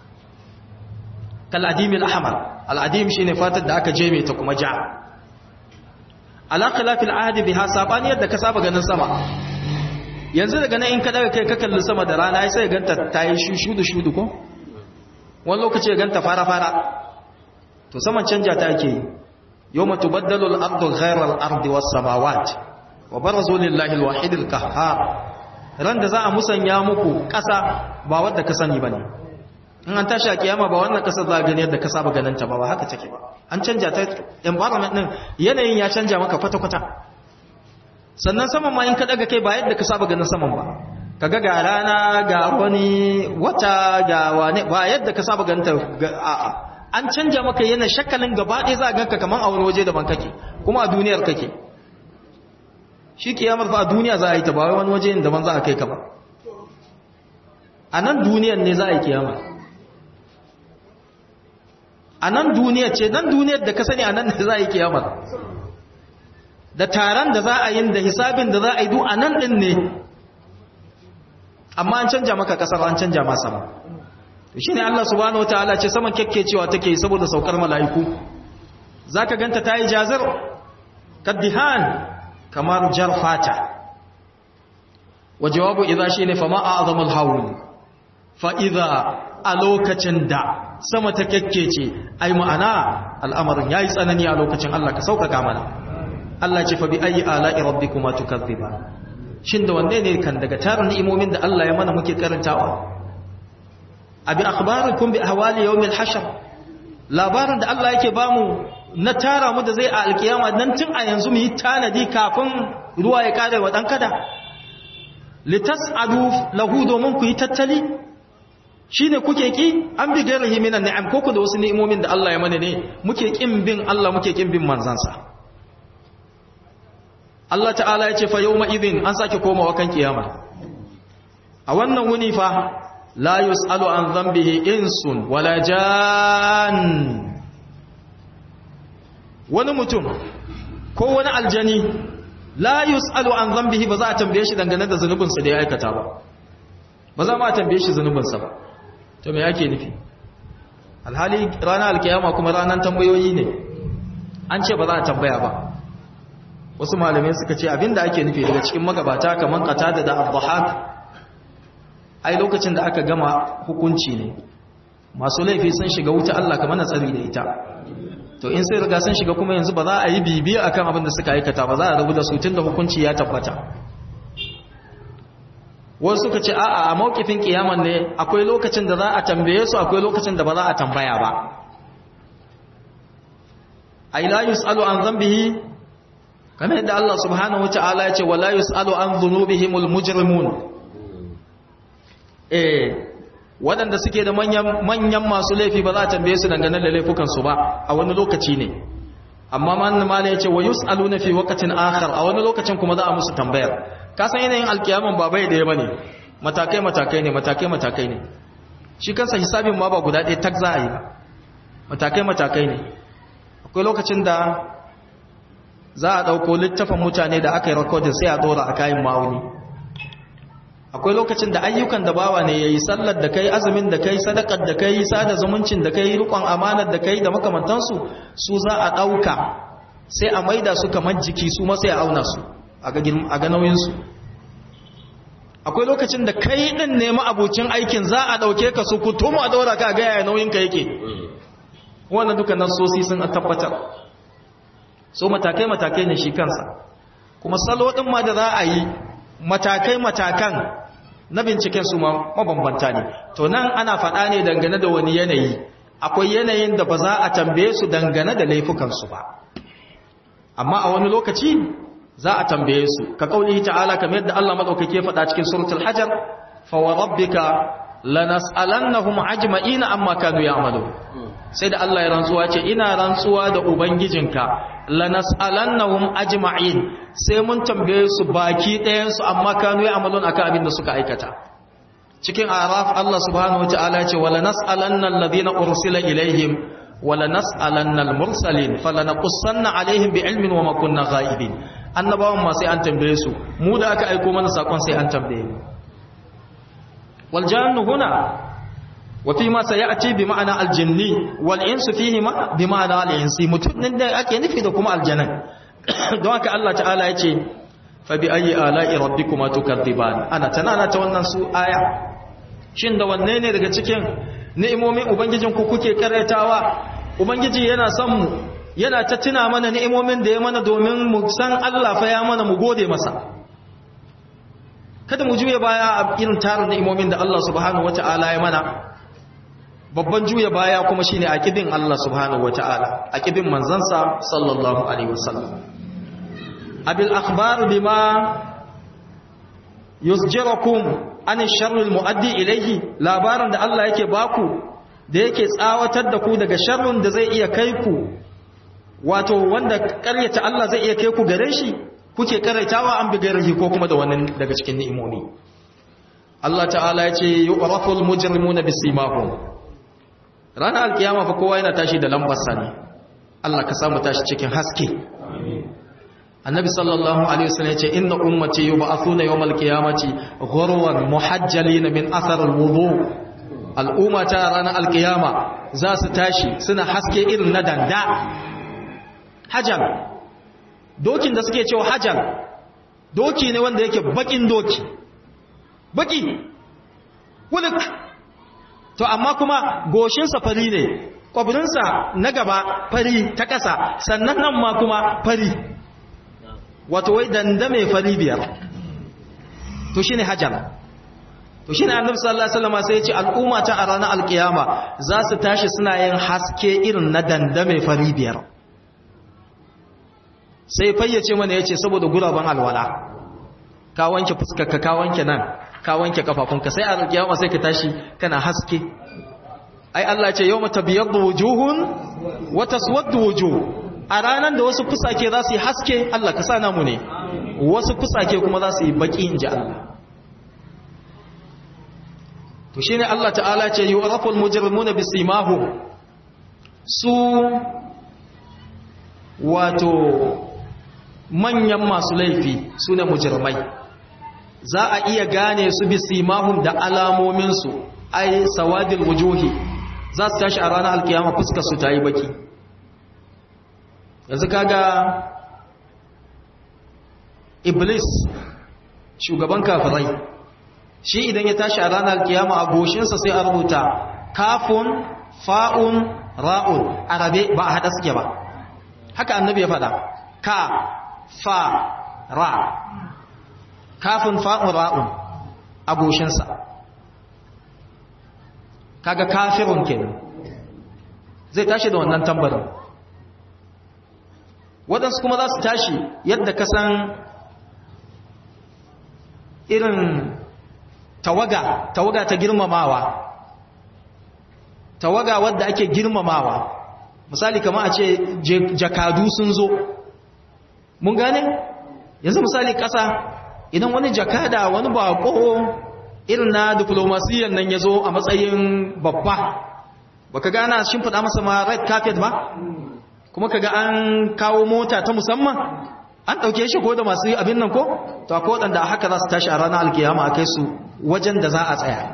kal adim al ahmar al adim shine fatar da aka jeme ta kuma ja ala khilafil ahdi biha sabani yadda ka saba ganin sama yanzu daga nan in ka daga kai ka kalli sama da rana sai ganta ta yi shudu shudu ko wani lokaci ya ganta fara fara to saman canja ta ake yi yawma tubaddalu al-ardu ghayra al-ardi was-samawat wa barazu lillahi al-wahid al-qahhar ran da za a musanya muku ƙasa ba wadda ka sani bane in an tashi a kiyama ba wannan ƙasar za a gani yadda ka saba ganin ta ba ba haka take ba an canja ta environment din yanayin ya canja maka kwata kwata sannan saman ma in ka daga kai ba yadda ka saba ganin saman ba kaga ga rana ga wani wata ga wane ba yadda ka saba ganin ta a'a an canja maka yana shakalin gaba ɗaya za a ganka kaman a wani waje daban kake kuma a duniyar kake shi kiyamar fa a duniya za a yi ta ba wani waje daban za a kai ka ba a nan duniyar ne za a yi kiyama a nan duniyar ce nan duniyar da ka sani a nan ne za a yi kiyamar da taron da za a yi da hisabin da za a yi duk a nan ɗin ne amma an canja maka ƙasar an canja ma sama shi ne Allah subhanahu wa ta'ala ce saman cewa take saboda saukar mala'iku za ka ganta ta yi jazir kaddihan kamar jar fata wa jawabu idza shi ne fama a azamul haul fa'iza a lokacin da sama ta kyakkece ai ma'ana al'amarin ya yi tsanani a lokacin Allah ka sauƙaƙa mana Allah ce fa bi ayi ala'i rabbikuma tukazziba shin da wanne ne kan daga tarin ni'imomin da Allah ya mana muke karantawa abi akhbarukum bi ahwali yawmil hashr labarin da Allah yake bamu na tara mu da zai a alkiyama nan tun a yanzu mu yi tanadi kafin ruwa ya kare wa dan kada litas'adu lahu domin ku yi tattali shine kuke ki an bi gairihi minan ni'am ko ku da wasu ni'imomin da Allah ya mana ne muke kin bin Allah muke kin bin manzansa Allah ta'ala ya ce fa yawma idhin an sake komawa kan kiyama a wannan wuni fa la yus'alu an dhanbihi insun wala jan wani mutum ko wani aljani la yus'alu an dhanbihi ba za a tambaye shi dangane da zunubinsa da ya aikata ba ba za ma a tambaye shi zunubinsa ba to me yake nufi alhali ranar alkiyama kuma ranar tambayoyi ne an ce ba za a tambaya ba wasu malamai suka ce abinda ake nufi daga cikin magabata kamar qatada da abdahak ai lokacin da aka gama hukunci ne masu laifi sun shiga wuta Allah kamar na tsari da ita to in sai riga sun shiga kuma yanzu ba za a yi bibiya akan abin da suka aikata ba za a rabu da su tunda hukunci ya tabbata wasu suka ce a'a a mawkifin kiyaman ne akwai lokacin da za a tambaye su akwai lokacin da ba za a tambaya ba ai la yusalu an dhanbihi kamar yadda Allah subhanahu wataala ya ce wala yusalu an dhunubihimul mujrimun eh waɗanda suke da manyan manyan masu laifi ba za a tambaye su dangane da laifukan su ba a wani lokaci ne amma man mala ya ce wa yusaluna fi waqtin akhar a wani lokacin kuma za a musu tambayar ka san yanayin alkiyaman ba bai daya bane matakai matakai ne matakai matakai ne shi kansa hisabin ma ba guda ɗaya tak za a yi ba matakai matakai ne akwai lokacin da za a ɗauko littafin mutane da aka yi rikodin sai a ɗora a kayan ma'auni akwai lokacin da ayyukan da bawa ne ya yi sallar da kai azumin da kai sadakar da kai sada zumuncin da kai rikon amanar da kai da makamantansu su za a ɗauka sai a maida su kamar jiki su ma sai a auna su a ga nauyinsu akwai lokacin da kai ɗin nemi abucin aikin za a ɗauke ka su kutumu a ɗaura ka ga yaya nauyinka yake wannan duka nasosi sun tabbatar so matakai-matakai ne shi kansa kuma salo ɗin ma da za a yi matakai-matakan na binciken su mabambanta ne to nan ana faɗa ne dangane da wani yanayi akwai yanayin da ba za a tambaye su dangane da laifukansu ba amma a wani lokaci za a tambaye su ka kauli ta'ala kamar yadda Allah madaukake faɗa cikin suratul hajar fa wa rabbika lanas'alannahum ajma'ina amma kanu ya'malu sai da Allah ya rantsuwa ce ina rantsuwa da ubangijinka lanas'alannahum ajma'in sai mun tambaye su baki ɗayan su amma kanu ya'malun akan abin da suka aikata cikin araf Allah subhanahu wataala ya ce wala nas'alanna alladhina ursila ilaihim wala nas'alanna al-mursalin falanaqussanna alaihim bi'ilmin wa ma kunna ghaibin annabawan ma sai an tambaye su mu da aka aiko mana sakon sai an tambaye mu wal jannu huna wa fi ma sayati bi ma'ana al jinni wal insu fihi ma bi ma'ana al insi mutun da ake nufi da kuma aljanan don haka Allah ta'ala yace fa bi ayi ala'i rabbikuma tukadziban ana tanana ta wannan su aya shin da wanne ne daga cikin ni'imomin ubangijin ku kuke karatawa ubangiji yana son mu yana ta tuna mana ni'imomin da ya mana domin mu san Allah fa ya mana mu gode masa kada mu juye baya a irin tarin ni'imomin da Allah subhanahu wata'ala ya mana babban juye baya kuma shine aqidin Allah subhanahu wata'ala aqidin manzansa sallallahu alaihi wasallam abil akhbar bima yusjirukum an sharri almuaddi ilayhi labaran da Allah yake baku da yake tsawatar da ku daga sharrin da zai iya kai ku wato wanda karyata Allah zai iya kai ku gare shi kuke karaitawa an bi gairahi ko kuma da wannan daga cikin ni'imomi Allah ta'ala ya ce yu'raful mujrimuna bisimahum ranar alkiyama fa kowa yana tashi da lambar sani Allah ka samu tashi cikin haske annabi sallallahu alaihi wasallam ya ce inna ummati yub'athuna yawmal qiyamati ghurwan muhajjalin min athar alwudu al'umma ta ranar alkiyama za su tashi suna haske irin na danda hajal dokin da suke cewa hajal doki ne wanda yake bakin doki baki wulik to amma kuma goshinsa fari ne kwabirinsa na gaba fari ta ƙasa sannan nan ma kuma fari wato wai danda mai fari biyar to shi ne hajjal to shi ne annabi sallallahu alaihi wasallam sai ya ce al'umma ta a ranar alkiyama za su tashi suna yin haske irin na danda mai fari biyar sai fayyace mana yace saboda guraben alwala ka wanke fuskarka ka wanke nan ka wanke kafafunka sai a kiyama sai ka tashi kana haske ai Allah ce yawma tabyaddu wujuhun wa taswaddu wujuh a ranan da wasu fusake za su yi haske Allah ka sa namu ne wasu fusake kuma za su yi baki inji Allah to shine Allah ta'ala ce yu'raful mujrimuna bisimahum su wato manyan masu laifi su ne mujirmai za a iya gane su bi simahum da alamominsu ai sawadil wujuhi za su tashi a ranar alkiyama fuskar su ta yi baki yanzu kaga iblis shugaban kafirai shi idan ya tashi a ranar alkiyama a goshinsa sai a rubuta kafun fa'un ra'un arabe ba a haɗa suke ba haka annabi ya faɗa ka fa ra kafin fa'un ra'un a goshinsa kaga kafirun kenan zai tashi da wannan tambarin waɗansu kuma za su tashi yadda ka san irin tawaga tawaga ta girmamawa tawaga wadda ake girmamawa misali kama a ce jakadu sun zo mun gane yanzu misali ƙasa idan wani jakada wani bako irin na diplomasiyyar nan ya zo a matsayin babba baka gana shimfiɗa masa ma red carpet ba kuma kaga an kawo mota ta musamman an ɗauke shi ko da masu abin nan ko to akwai waɗanda haka za su tashi a ranar alkiyama a kai su wajen da za a tsaya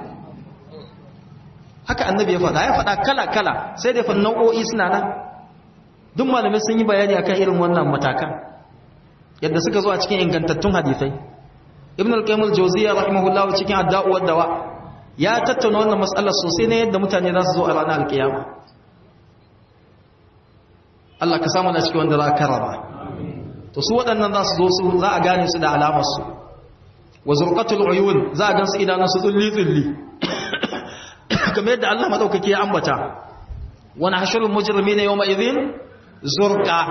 haka annabi ya faɗa ya faɗa kala-kala sai dai fa nau'o'i suna nan duk malamai sun yi bayani akan irin wannan matakan yadda suka zo a cikin ingantattun hadisai ibn al-qayyim al-jawziyya rahimahullah cikin adda'u wad-dawa ya tattauna wannan matsalar sosai ne yadda mutane za su zo a ranar alkiyama Allah ka samu na cikin wanda za a karama to su waɗannan za su zo su za a gane su da alamar su wa zurqatul uyun za a gansu idanun su tsulli tsulli kamar yadda Allah madaukake ya ambata wa nahshurul mujrimina yawma idhin zurqa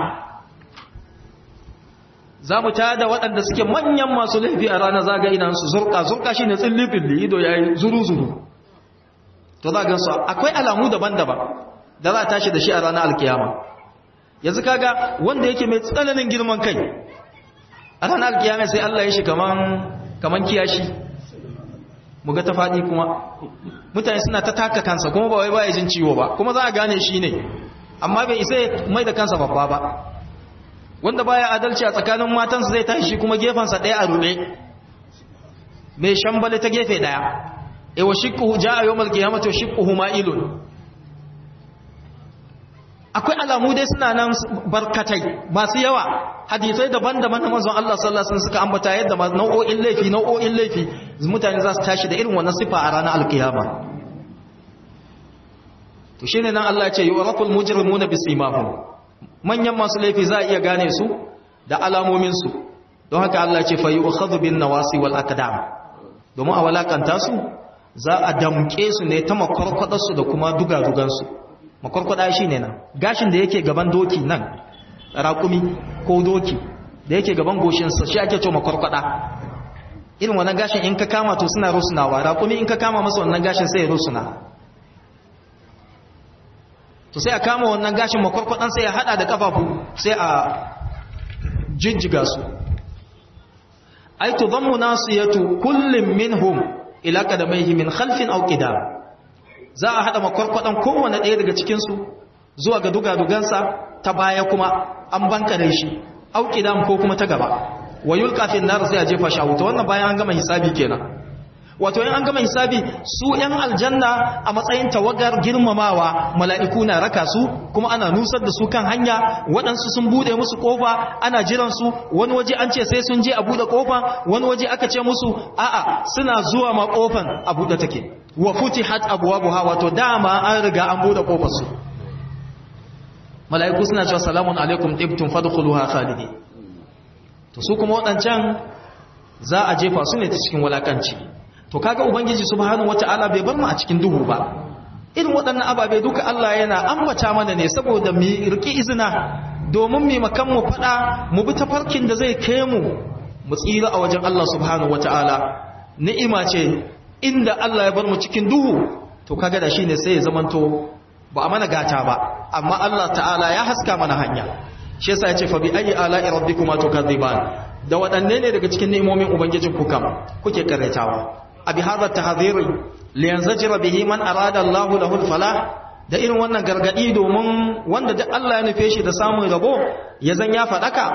za mu tada waɗanda suke manyan masu laifi a ranar zaga idansu zurka zurka shi ne tsilli-tsilli ido ya yi zuru-zuru to za gansu akwai alamu daban-daban da za a tashi da shi a ranar alkiyama yanzu kaga wanda yake mai tsananin girman kai a ranar alkiyama sai Allah ya shi kaman kiyashi mu ga ta faɗi kuma mutane suna ta taka kansa kuma ba wai ba ya jin ciwo ba kuma za a gane shi ne amma bai isa mai da kansa babba ba wanda baya adalci a tsakanin matansa zai tashi kuma gefensa ɗaya a rube mai shambali ta gefe ɗaya e wa shiqquhu jaa yawmal qiyamati wa shiqquhu ma'ilun akwai alamu dai suna nan barkatai masu yawa hadisai daban-daban na manzon Allah sallallahu alaihi wasallam suka ambata yadda nau'o'in laifi nau'o'in laifi mutane za su tashi da irin wannan sifa a ranar alkiyama to shine nan Allah ya ce yu'raful mujrimuna bisimahum manyan masu laifi za a iya gane su da alamominsu don haka Allah ce fa yu'khadhu bin nawasi wal aqdam domin a walakanta su za a damke su ne ta makwarkwadar su da kuma dugadugan su makwarkwada shine nan gashin da yake gaban doki nan raƙumi ko doki da yake gaban goshin sa shi ake cewa makwarkwada irin wannan gashin in ka kama to suna rusunawa raƙumi in ka kama masa wannan gashin sai ya rusuna to sai a kama wannan gashin makwarkwadan sai ya hada da kafafu sai a jijjiga su ai tudammu nasiyatu kullum minhum ila qadamayhi min khalfin aw qidam za a hada makwarkwadan kowanne ɗaya daga cikin su zuwa ga dugadugansa ta baya kuma an bankare shi aw qidam ko kuma ta gaba wa yulqa fi nar sai a jefa shi a wuta wannan bayan an gama hisabi kenan wato in an gama hisabi su ‘yan aljanna a matsayin tawagar girmamawa mala'iku na raka su kuma ana nusar da su kan hanya waɗansu sun buɗe musu ƙofa ana jiran su wani waje an ce sai sun je a buɗe ƙofa wani waje aka ce musu a'a suna zuwa ma ƙofan a buɗe take wa futi hat abuwa buha wato dama an riga an buɗe ƙofar su mala'iku suna cewa salamun alaikum ɗibtun fadkhuluha khalidi to su kuma waɗancan za a jefa su ne ta cikin walakanci to kaga ubangiji subhanahu wataala bai bar mu a cikin duhu ba irin waɗannan ababe duka Allah yana ambata mana ne saboda mu riki izina domin mu makan mu fada mu bi tafarkin da zai kai mu mu tsira a wajen Allah subhanahu wataala ni'ima ce inda Allah ya bar mu cikin duhu to kaga da shine sai ya zamanto ba a mana gata ba amma Allah ta'ala ya haska mana hanya shi yasa ya ce fa bi ayi ala'i rabbikuma tukadziban da waɗanne ne daga cikin ni'imomin ubangijin ku kam kuke karetawa abi hadha tahdhiri li yanzajira bihi man arada Allahu lahu al-falah da irin wannan gargadi domin wanda duk Allah ya nufe shi da samun rabo ya zan ya fadaka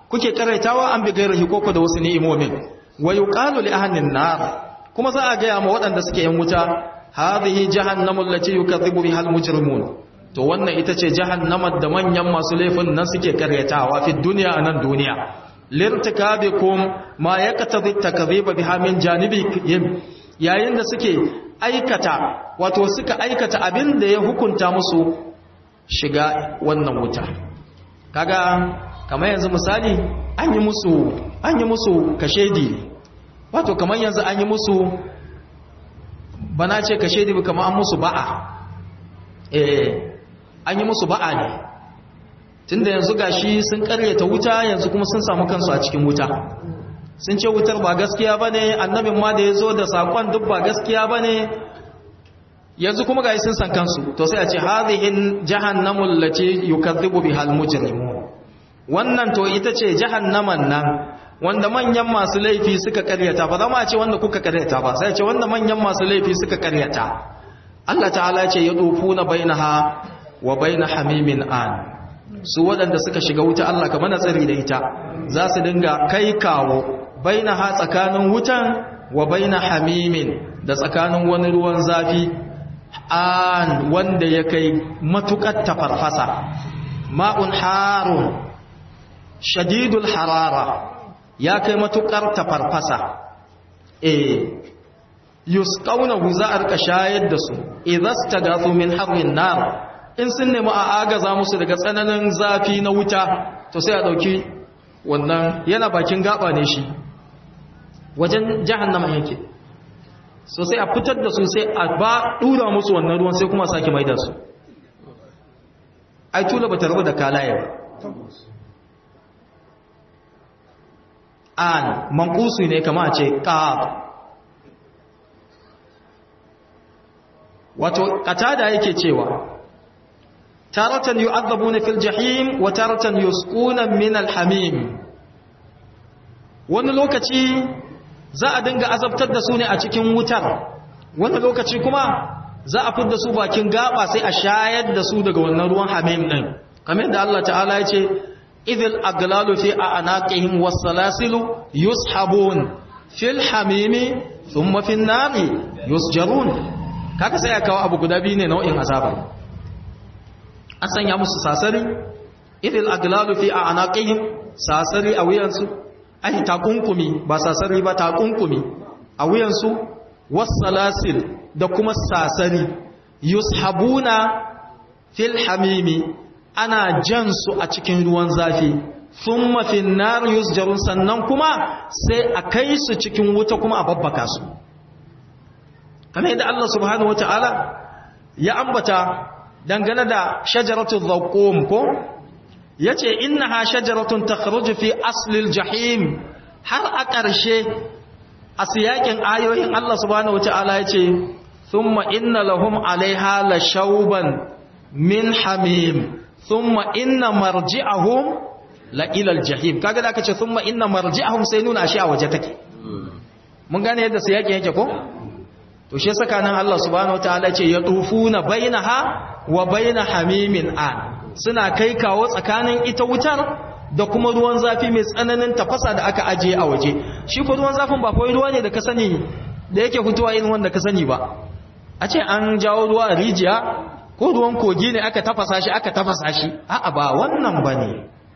kuke karaitawa an bi gairahi koko da wasu ni'imomin wa yuqalu li ahlin nar kuma za a ga ma waɗanda suke yan wuta hadhihi jahannamu allati yukaththibu biha almujrimun to wannan ita ce jahannamar da manyan masu laifin nan suke karyatawa fi duniya anan duniya lirtikabikum ma yaktabi takdhiba biha min janibihim yayin da suke aikata wato suka aikata abin da ya hukunta musu shiga wannan wuta kaga kamar yanzu misali an yi musu an yi musu kashedi wato kamar yanzu an yi musu bana ce kashedi ba kamar an musu ba'a eh an yi musu ba'a ne tunda yanzu gashi sun karyata wuta yanzu kuma sun samu kansu a cikin wuta sun ce wutar ba gaskiya bane annabin ma da ya zo da sakon duk ba gaskiya bane yanzu kuma gashi sun san kansu to sai a ce hadhihi jahannamul lati yukazzibu bihal mujrimun wannan to ita ce jahannaman nan wanda manyan masu laifi suka karyata ba zama ce wanda kuka karyata ba sai ce wanda manyan masu laifi suka karyata Allah ta'ala ce ya na bainaha wa baina hamimin an su waɗanda suka shiga wuta Allah kamar na tsari da ita za su dinga kai kawo bainaha tsakanin wutan wa baina hamimin da tsakanin wani ruwan zafi an wanda ya kai matukar tafarfasa ma'un harun shadidul harara ya kai matukar tafarfasa eh yusqawnahu za a rika shayar da su idhastagathu min harrin nar in sun nemi a agaza musu daga tsananin zafi na wuta to sai a dauki wannan yana bakin gaba ne shi wajen jahannama yake so sai a fitar da su sai a ba dura musu wannan ruwan sai kuma sake maida su ai tula bata rabu da kalaye ba an manqusu ne kama a ce qab wato qatada yake cewa taratan yu'adhabuna fil jahim wa taratan yusquna min al hamim wani lokaci za a dinga azabtar da su ne a cikin wutar wani lokaci kuma za a fidda su bakin gaba sai a shayar da su daga wannan ruwan hamim din kamar da Allah ta'ala ya ce idil aglalu fi anaqihim was-salasilu yushabun fil hamimi thumma fin nari yusjarun kaga sai ya kawo abu guda biyu ne nau'in azaba an sanya musu sasari idil aglalu fi anaqihim sasari a wuyansu ai takunkumi ba sasari ba takunkumi a wuyansu was-salasil da kuma sasari yushabuna fil hamimi ana jan su a cikin ruwan zafi thumma fin nar yusjarun sannan kuma sai a kai su cikin wuta kuma a babbaka su kamar yadda Allah subhanahu wataala ya ambata dangane da shajaratul zaqqum ko yace innaha shajaratun takhruju fi aslil jahim har a ƙarshe a siyakin ayoyin Allah subhanahu wataala yace thumma inna lahum alaiha la shauban min hamim thumma inna marji'ahum la ila aljahim kaga da kace thumma inna marji'ahum sai nuna shi a waje take mun gane yadda siyakin yake ko to shi saka nan Allah subhanahu wataala ce ya tufuna bainaha wa baina hamimin an suna kai kawo tsakanin ita wutar da kuma ruwan zafi mai tsananin tafasa da aka ajiye a waje shi ko ruwan zafin ba kawai ruwa ne da ka sani da yake fitowa irin wanda ka sani ba a ce an jawo ruwa a rijiya ko ruwan kogi ne aka tafasa shi aka tafasa shi a'a ba wannan bane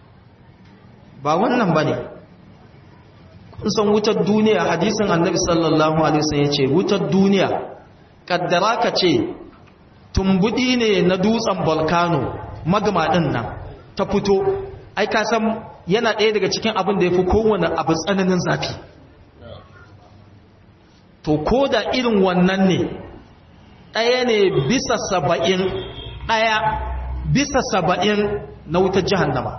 ba wannan bane san wutar duniya hadisin annabi sallallahu alaihi wasallam yace wutar duniya kaddara ka ce tumbudi ne na dutsen volcano magma din nan ta fito ai ka san yana ɗaya daga cikin abin da yafi kowane abu tsananin zafi to ko da irin wannan ne ɗaya ne bisa saba'in ɗaya bisa saba'in na wutar jahannama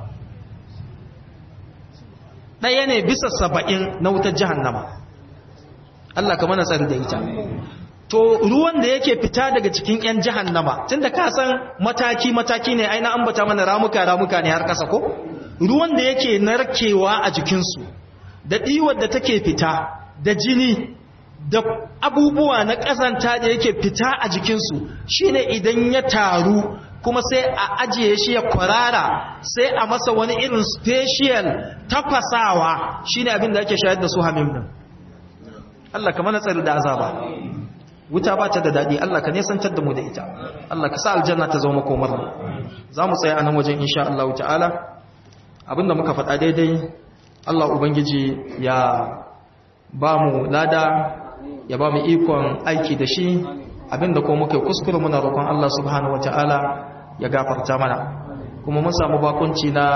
ɗaya ne bisa saba'in na wutar jahannama Allah ka mana tsari da ita to ruwan da yake fita daga cikin 'yan jahannama tunda ka san mataki-mataki ne aina ambata mana ramuka-ramuka ne har kasa ko ruwan da yake narkewa a jikinsu da ɗiwar da take fita da jini da abubuwa na ƙazanta da yake fita a jikinsu shine idan ya taru kuma sai a ajiye shi ya kwarara sai a masa wani irin special tafasawa shine abin da ake shayar da su hamim din Allah ka mana tsari da azaba wuta ba ta da daɗi Allah ka nesantar da mu da ita Allah ka sa aljanna ta zama makomar mu za mu tsaya a nan wajen insha Allah ta'ala abinda muka faɗa daidai Allah ubangiji ya ba mu lada ya ba mu ikon aiki da shi abinda kuma muke kuskure muna roƙon Allah subhanahu wata'ala ya gafarta mana kuma mun samu bakunci na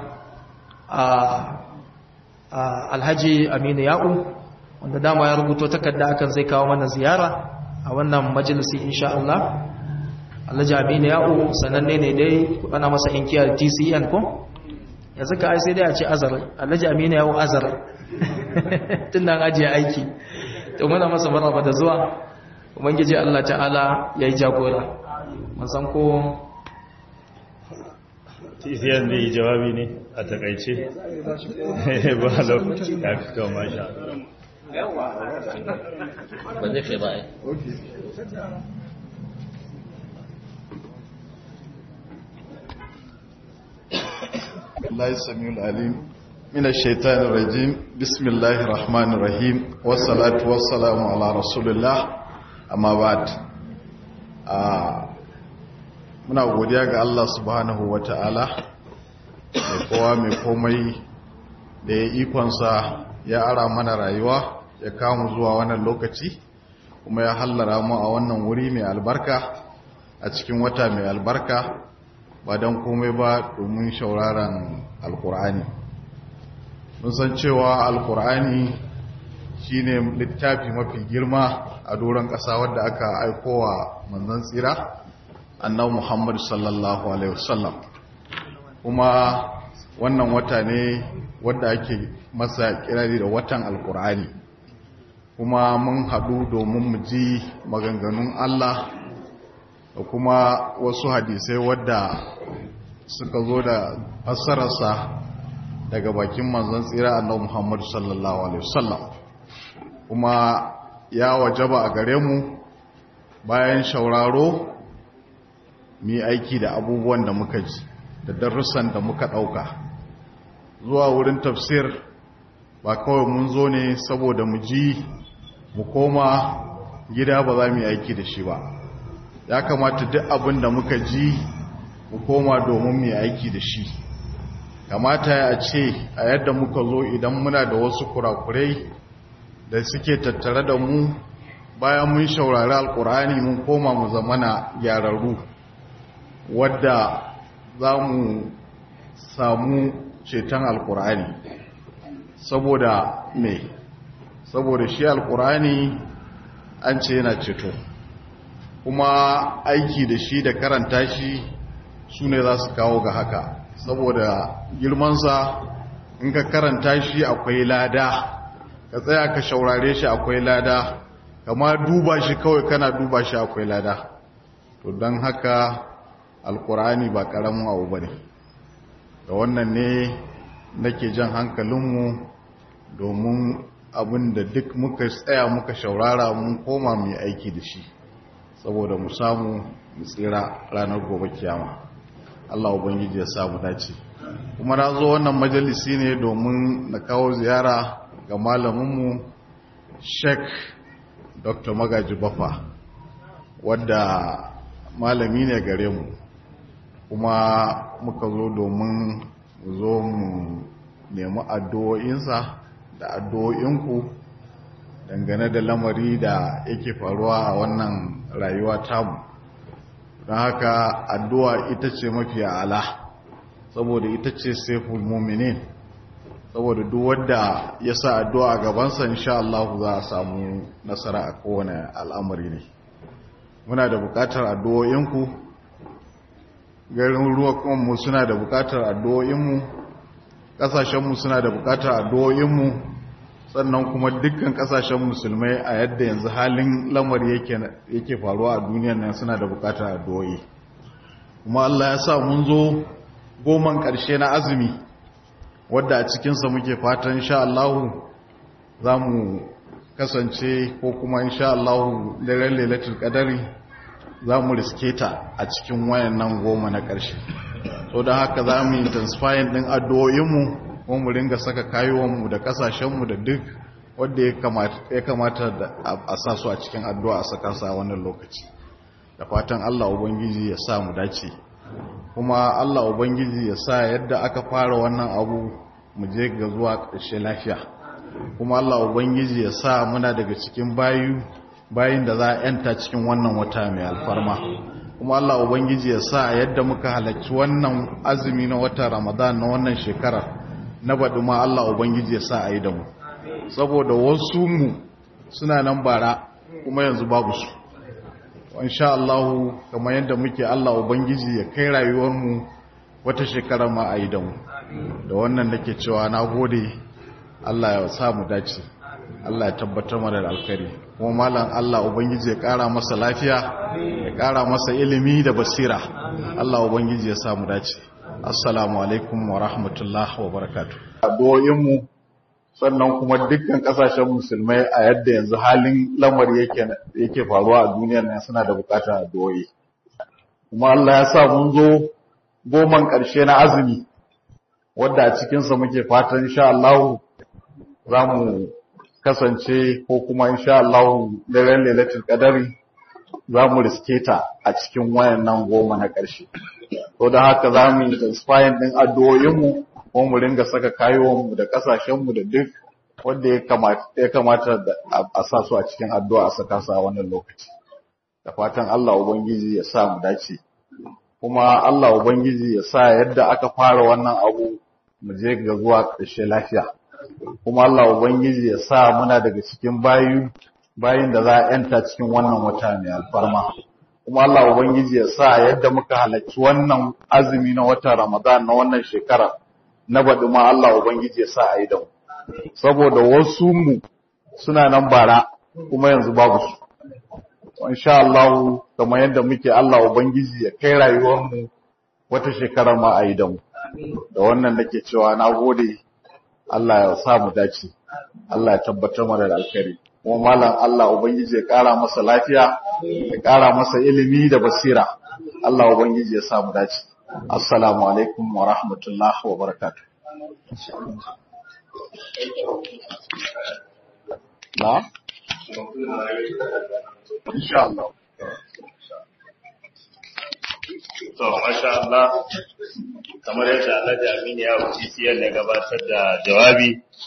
alhaji aminu ya'u wanda dama ya rubuto takarda akan zai kawo mana ziyara a wannan majalisi insha Allah alhaji aminu ya'u sananne ne dai ana masa inkiyar tcn ko yanzu ka ai sai dai a ce azar alhaji aminu ya'u azar tun nan ajiye aiki to muna masa maraba da zuwa ubangiji Allah ta'ala ya yi jagora mun san ko tisiyan da yi jawabi ne a takaice ba lokaci ya fito masha ba zai kai ba ai الله السميع العليم من الشيطان الرجيم بسم الله الرحمن الرحيم والصلاة والسلام على رسول الله أما بعد muna godiya ga Allah subhanahu wa ta'ala da kowa mai komai da ya ikonsa ya ara mana rayuwa ya kamu zuwa wannan lokaci kuma ya hallara mu a wannan wuri mai albarka a cikin wata mai albarka ba don komai ba domin shauraran alkur'ani mun san cewa alkur'ani shine littafi mafi girma a doron ƙasa wadda aka aikowa manzon tsira annabi muhammad sallallahu alaihi wasallam kuma wannan wata ne wadda ake masa kirari da watan alkur'ani kuma mun haɗu domin mu ji maganganun allah da kuma wasu hadisai wadda suka zo da fassararsa daga bakin manzon tsira annabi Muhammad sallallahu alaihi wasallam kuma ya wajaba a gare mu bayan shauraro mu aiki da abubuwan da muka ji da darussan da muka ɗauka zuwa wurin tafsir ba kawai mun zo ne saboda mu ji mu koma gida ba za mu yi aiki da shi ba ya kamata duk abin da muka ji mu koma domin mu aiki da shi kamata ya ce a yadda muka zo idan muna da wasu kurakurai da suke tattare da mu bayan mun shaurari alkur'ani mun koma mu zamana gyararru wadda za mu samu ceton alkur'ani saboda me saboda shi alkur'ani an ce yana ceto kuma aiki da shi da karanta shi su ne za su kawo ga haka saboda girmansa in ka karanta shi akwai lada ka tsaya ka shaurare shi akwai lada kama duba shi kawai kana duba shi akwai lada to don haka alkur'ani ba karamin abu ba ne da wannan ne nake jan hankalinmu domin abin da duk muka tsaya muka shaurara mun koma mai aiki da shi saboda mu samu mu tsira ranar gobe kiyama Allah ubangiji ya samu dace kuma na zo wannan majalisi ne domin na kawo ziyara ga malaminmu Sheikh Dr. Magaji Bafa wadda malami ne gare mu kuma muka zo domin mu zo mu nemi addu'o'insa da addu'o'inku dangane da lamari da yake faruwa a wannan rayuwa tamu don haka addu'a ita ce mafi ala saboda ita ce saiful muminin saboda duk wadda ya sa addu'a a gabansa insha Allah za a samu nasara a kowane al'amari ne muna da bukatar addu'o'inku garin ruwa kuma suna da bukatar addu'o'inmu ƙasashenmu suna da bukatar addu'o'inmu sannan kuma dukkan kasashen musulmai a yadda yanzu halin lamari yake faruwa a duniyar nan suna da bukatar addu'o'i kuma Allah ya sa mun zo goman ƙarshe na azumi wadda a cikinsa muke fatan insha Allah za mu kasance ko kuma insha Allah daren lailatul qadari za mu riske ta a cikin wayannan goma na ƙarshe so don haka za mu intensifying din addu'o'inmu ko mu ringa saka kayuwanmu da kasashenmu da duk wanda ya kamata a sa su a cikin addu'a a saka su a wannan lokaci da fatan Allah ubangiji ya sa mu dace kuma Allah ubangiji ya sa yadda aka fara wannan abu mu je ga zuwa ƙarshe lafiya kuma Allah ubangiji ya sa muna daga cikin bayu bayin da za a yanta cikin wannan wata mai alfarma kuma Allah ubangiji ya sa yadda muka halarci wannan azumi na watan Ramadan na wannan shekarar na baɗi ma Allah ubangiji ya sa a yi da mu saboda wasu mu suna nan bara kuma yanzu babu su insha Allah kamar yadda muke Allah ubangiji ya kai rayuwar mu wata shekara ma a yi da mu da wannan nake cewa na gode Allah ya sa mu dace Allah ya tabbatar mana da alkhairi kuma malam Allah ubangiji ya kara masa lafiya ya kara masa ilimi da basira Allah ubangiji ya sa mu dace assalamu alaikum wa rahmatullahi wa barakatuh addu'o'in mu sannan kuma dukkan kasashen musulmai a yadda yanzu halin lamari yake yake faruwa a duniyar nan suna da bukatar addu'o'i kuma Allah ya sa mun zo goman ƙarshe na azumi wadda a cikinsa muke fatan insha Allah za mu kasance ko kuma insha Allah daren lailatul qadari za mu riske ta a cikin wayannan goma na ƙarshe to da haka za mu intensifying din addu'o'inmu ko mu ringa saka kayowanmu da kasashenmu da duk wanda ya kamata ya kamata a sa su a cikin addu'a a saka su a wannan lokaci da fatan Allah ubangiji ya sa mu dace kuma Allah ubangiji ya sa yadda aka fara wannan abu mu je ga zuwa ƙarshe lafiya kuma Allah ubangiji ya sa muna daga cikin bayu bayin da za a yanta cikin wannan wata mai alfarma kuma Allah ubangiji ya sa yadda muka halarci wannan azumi na watan Ramadan na wannan shekara na baɗi ma Allah ubangiji ya sa a yi da mu saboda wasu mu suna nan bara kuma yanzu babu su insha Allah kamar yadda muke Allah ubangiji ya kai rayuwar mu wata shekara ma a yi da mu da wannan nake cewa na gode Allah ya sa mu dace Allah ya tabbatar mana da alkhairi kuma malam Allah ubangiji ya kara masa lafiya ya kara masa ilimi da basira Allah ubangiji ya sa mu dace assalamu alaikum wa rahmatullahi wa barakatuh na insha Allah to masha Allah kamar yadda Allah da Aminu ya wuce siyar da gabatar da jawabi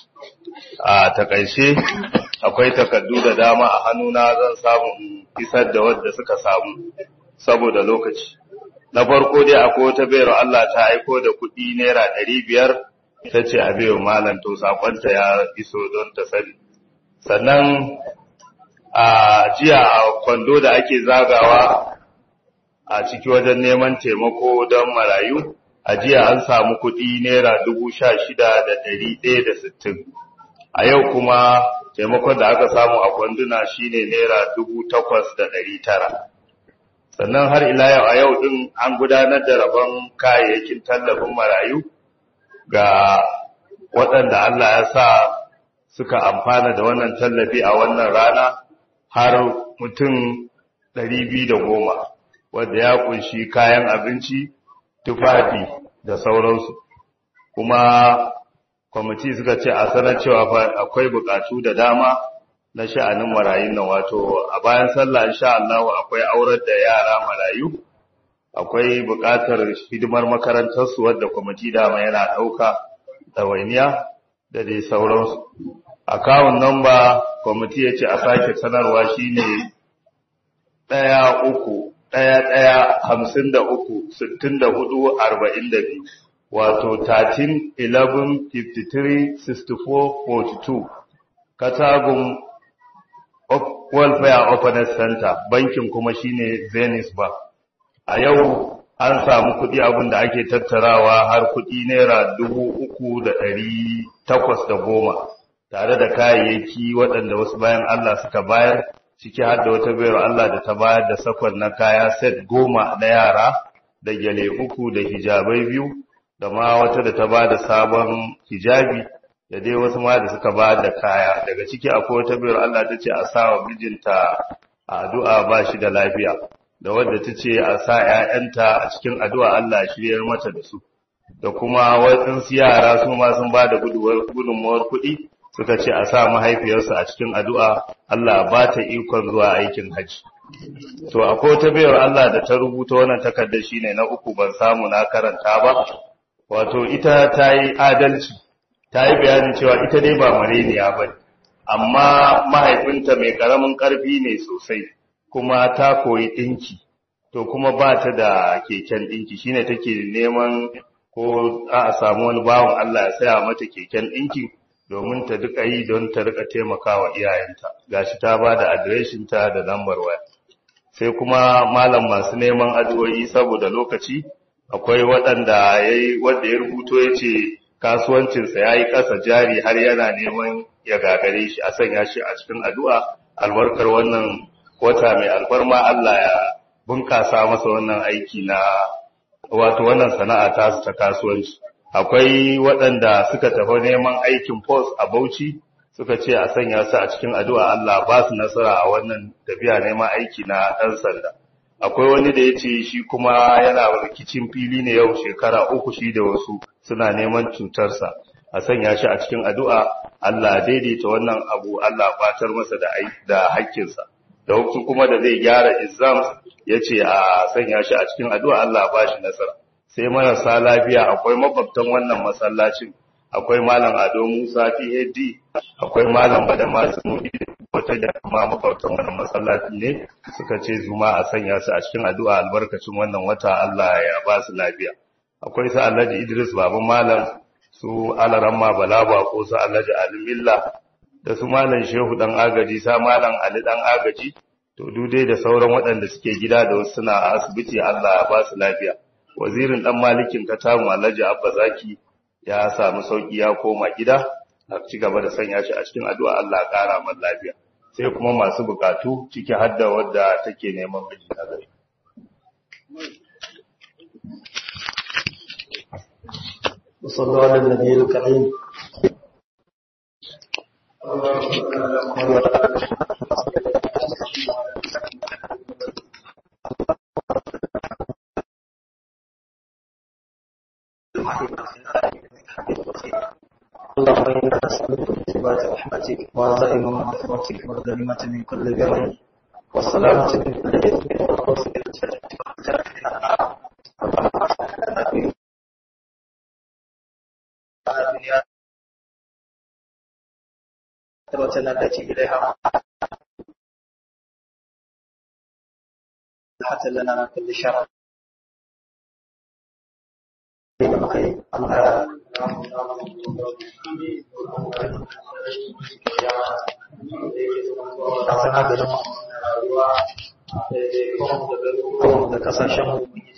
a takaice akwai takardu da dama a hannuna zan samu in isar da wadda suka samu saboda lokaci na farko dai akwai wata bayar Allah ta aiko da kuɗi naira ɗari biyar ta ce a bayo malam to sakonta ya iso don ta sani sannan a jiya a kwando da ake zagawa a ciki wajen neman taimako don marayu a jiya an samu kuɗi naira dubu sha shida da ɗari ɗaya da sittin a yau kuma taimakon da aka samu a kwanduna shine naira dubu takwas da ɗari tara sannan har ila yau a yau ɗin an gudanar da rabon kayayyakin tallafin marayu ga waɗanda Allah ya sa suka amfana da wannan tallafi a wannan rana har mutum ɗari biyu da goma wadda ya kunshi kayan abinci tufafi da sauransu kuma kwamiti suka ce a sanar cewa akwai bukatu da dama na sha'anin marayun nan wato a bayan sallah insha Allah akwai aurar da yara marayu akwai bukatar hidimar makarantarsu wadda kwamiti dama yana ɗauka ɗawainiya da dai sauransu akawun namba kwamiti ya ce a sake sanarwa shine ɗaya uku ɗaya ɗaya hamsin da uku sittin da hudu arba'in da biyu wato 13 11 53 64 42 katagun welfare openness center bankin kuma shine zenith bank a yau an samu kuɗi abin da ake tattarawa har kuɗi naira dubu uku da ɗari takwas da goma tare da kayayyaki waɗanda wasu bayan Allah suka bayar ciki har da wata bayar Allah da ta bayar da sakon na kaya set goma na yara da gyale uku da hijabai biyu da ma wata da ta ba da sabon hijabi da dai wasu ma da suka ba da kaya daga ciki akwai wata bayar Allah ta ce a sa wa mijinta a addu'a ba shi da lafiya da wadda ta ce a sa ‘ya'yanta a cikin addu'a Allah shiryar mata da su da kuma waɗansu yara su ma sun ba da gudunmawar kuɗi suka ce a sa mahaifiyarsu a cikin addu'a Allah ba ta ikon zuwa aikin hajji to akwai wata bayar Allah da ta rubuta wannan takardar shine na uku ban samu na karanta ba wato ita ta yi adalci ta yi bayanin cewa ita dai ba mareniya ba amma mahaifinta mai karamin karfi ne sosai kuma ta koyi ɗinki to kuma ba ta da keken ɗinki shine take neman ko a samu wani bawan Allah ya saya mata keken ɗinki domin ta duka yi don ta rika taimakawa iyayenta gashi ta ba da adireshinta da lambar waya sai kuma malam masu neman addu'o'i saboda lokaci akwai waɗanda yayi wanda ya rubuto ya ce kasuwancinsa ya yi ƙasa jari har yana neman ya gagare shi a sanya shi a cikin addu'a albarkar wannan wata mai alfarma Allah ya bunƙasa masa wannan aiki na wato wannan sana'a ta ta kasuwanci akwai waɗanda suka tafi neman aikin post a Bauchi suka ce a sanya su a cikin addu'a Allah ba su nasara a wannan tafiya neman aiki na ɗan sanda akwai wani da ya ce shi kuma yana rikicin fili ne yau shekara uku shi da wasu suna neman cutarsa a sanya shi a cikin addu'a Allah daidaita wannan abu Allah fatar masa da da haƙƙinsa da wasu kuma da zai gyara exams ya ce a sanya shi a cikin addu'a Allah ba shi nasara sai marasa lafiya akwai makwabtan wannan masallacin akwai malam Ado Musa PhD akwai malam Bada Masu wata da kuma makwabtan wannan masallaci ne suka ce zuma a sanya su a cikin addu'a albarkacin wannan wata Allah ya ba su lafiya akwai su Alhaji Idris baban malam su Alaramma Balaba ko su Alhaji Alimilla da su malam Shehu dan agaji sa malam Ali dan agaji to dai da sauran waɗanda suke gida da wasu suna a asibiti Allah ya ba su lafiya wazirin dan malikin katamu Alhaji Abba Zaki ya samu sauki ya koma gida a ci gaba da sanya shi a cikin addu'a Allah ya kara man lafiya sai kuma masu bukatu ciki har da wadda take neman miji na gari وصلوا على النبي الكريم اللهم إنا نسألك بصفات رحمتك وعزائم مغفرتك والغنيمة من كل بر والسلامة من كل إثم والفوز بالجنة والنجاة من النار الدنيا آخرتنا التي إليها حتى لنا من كل شر da kasashen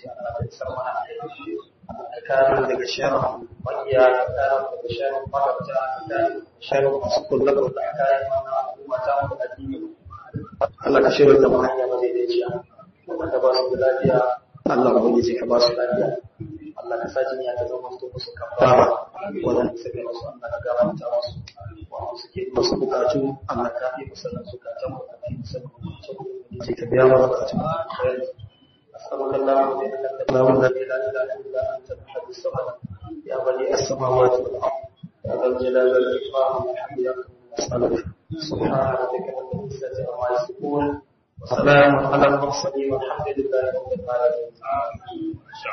kare daga sharon makiya da kare daga sharon magabta da sharon masu kullum da kare mana al'umma ta mu addini Allah ka shirya da hanya madaidaiciya wanda ba su da lafiya Allah ubangiji ka ba su lafiya Allah ka sa jinya ta zama su musu kafara wannan sai musu Allah ka gafarta musu wa suke musu bukatu Allah ka fi musu nan zukatan mu ka fi musu nan ka biya mu bukatun أسألك اللهم بأنك اللهم الذي لا إله إلا أنت الأحد الصمد يا بديع السماوات والأرض يا ذا الجلال والإكرام والحمد لله أسألك سبحان ربك رب العزة عما يصفون وسلام على المرسلين والحمد لله رب العالمين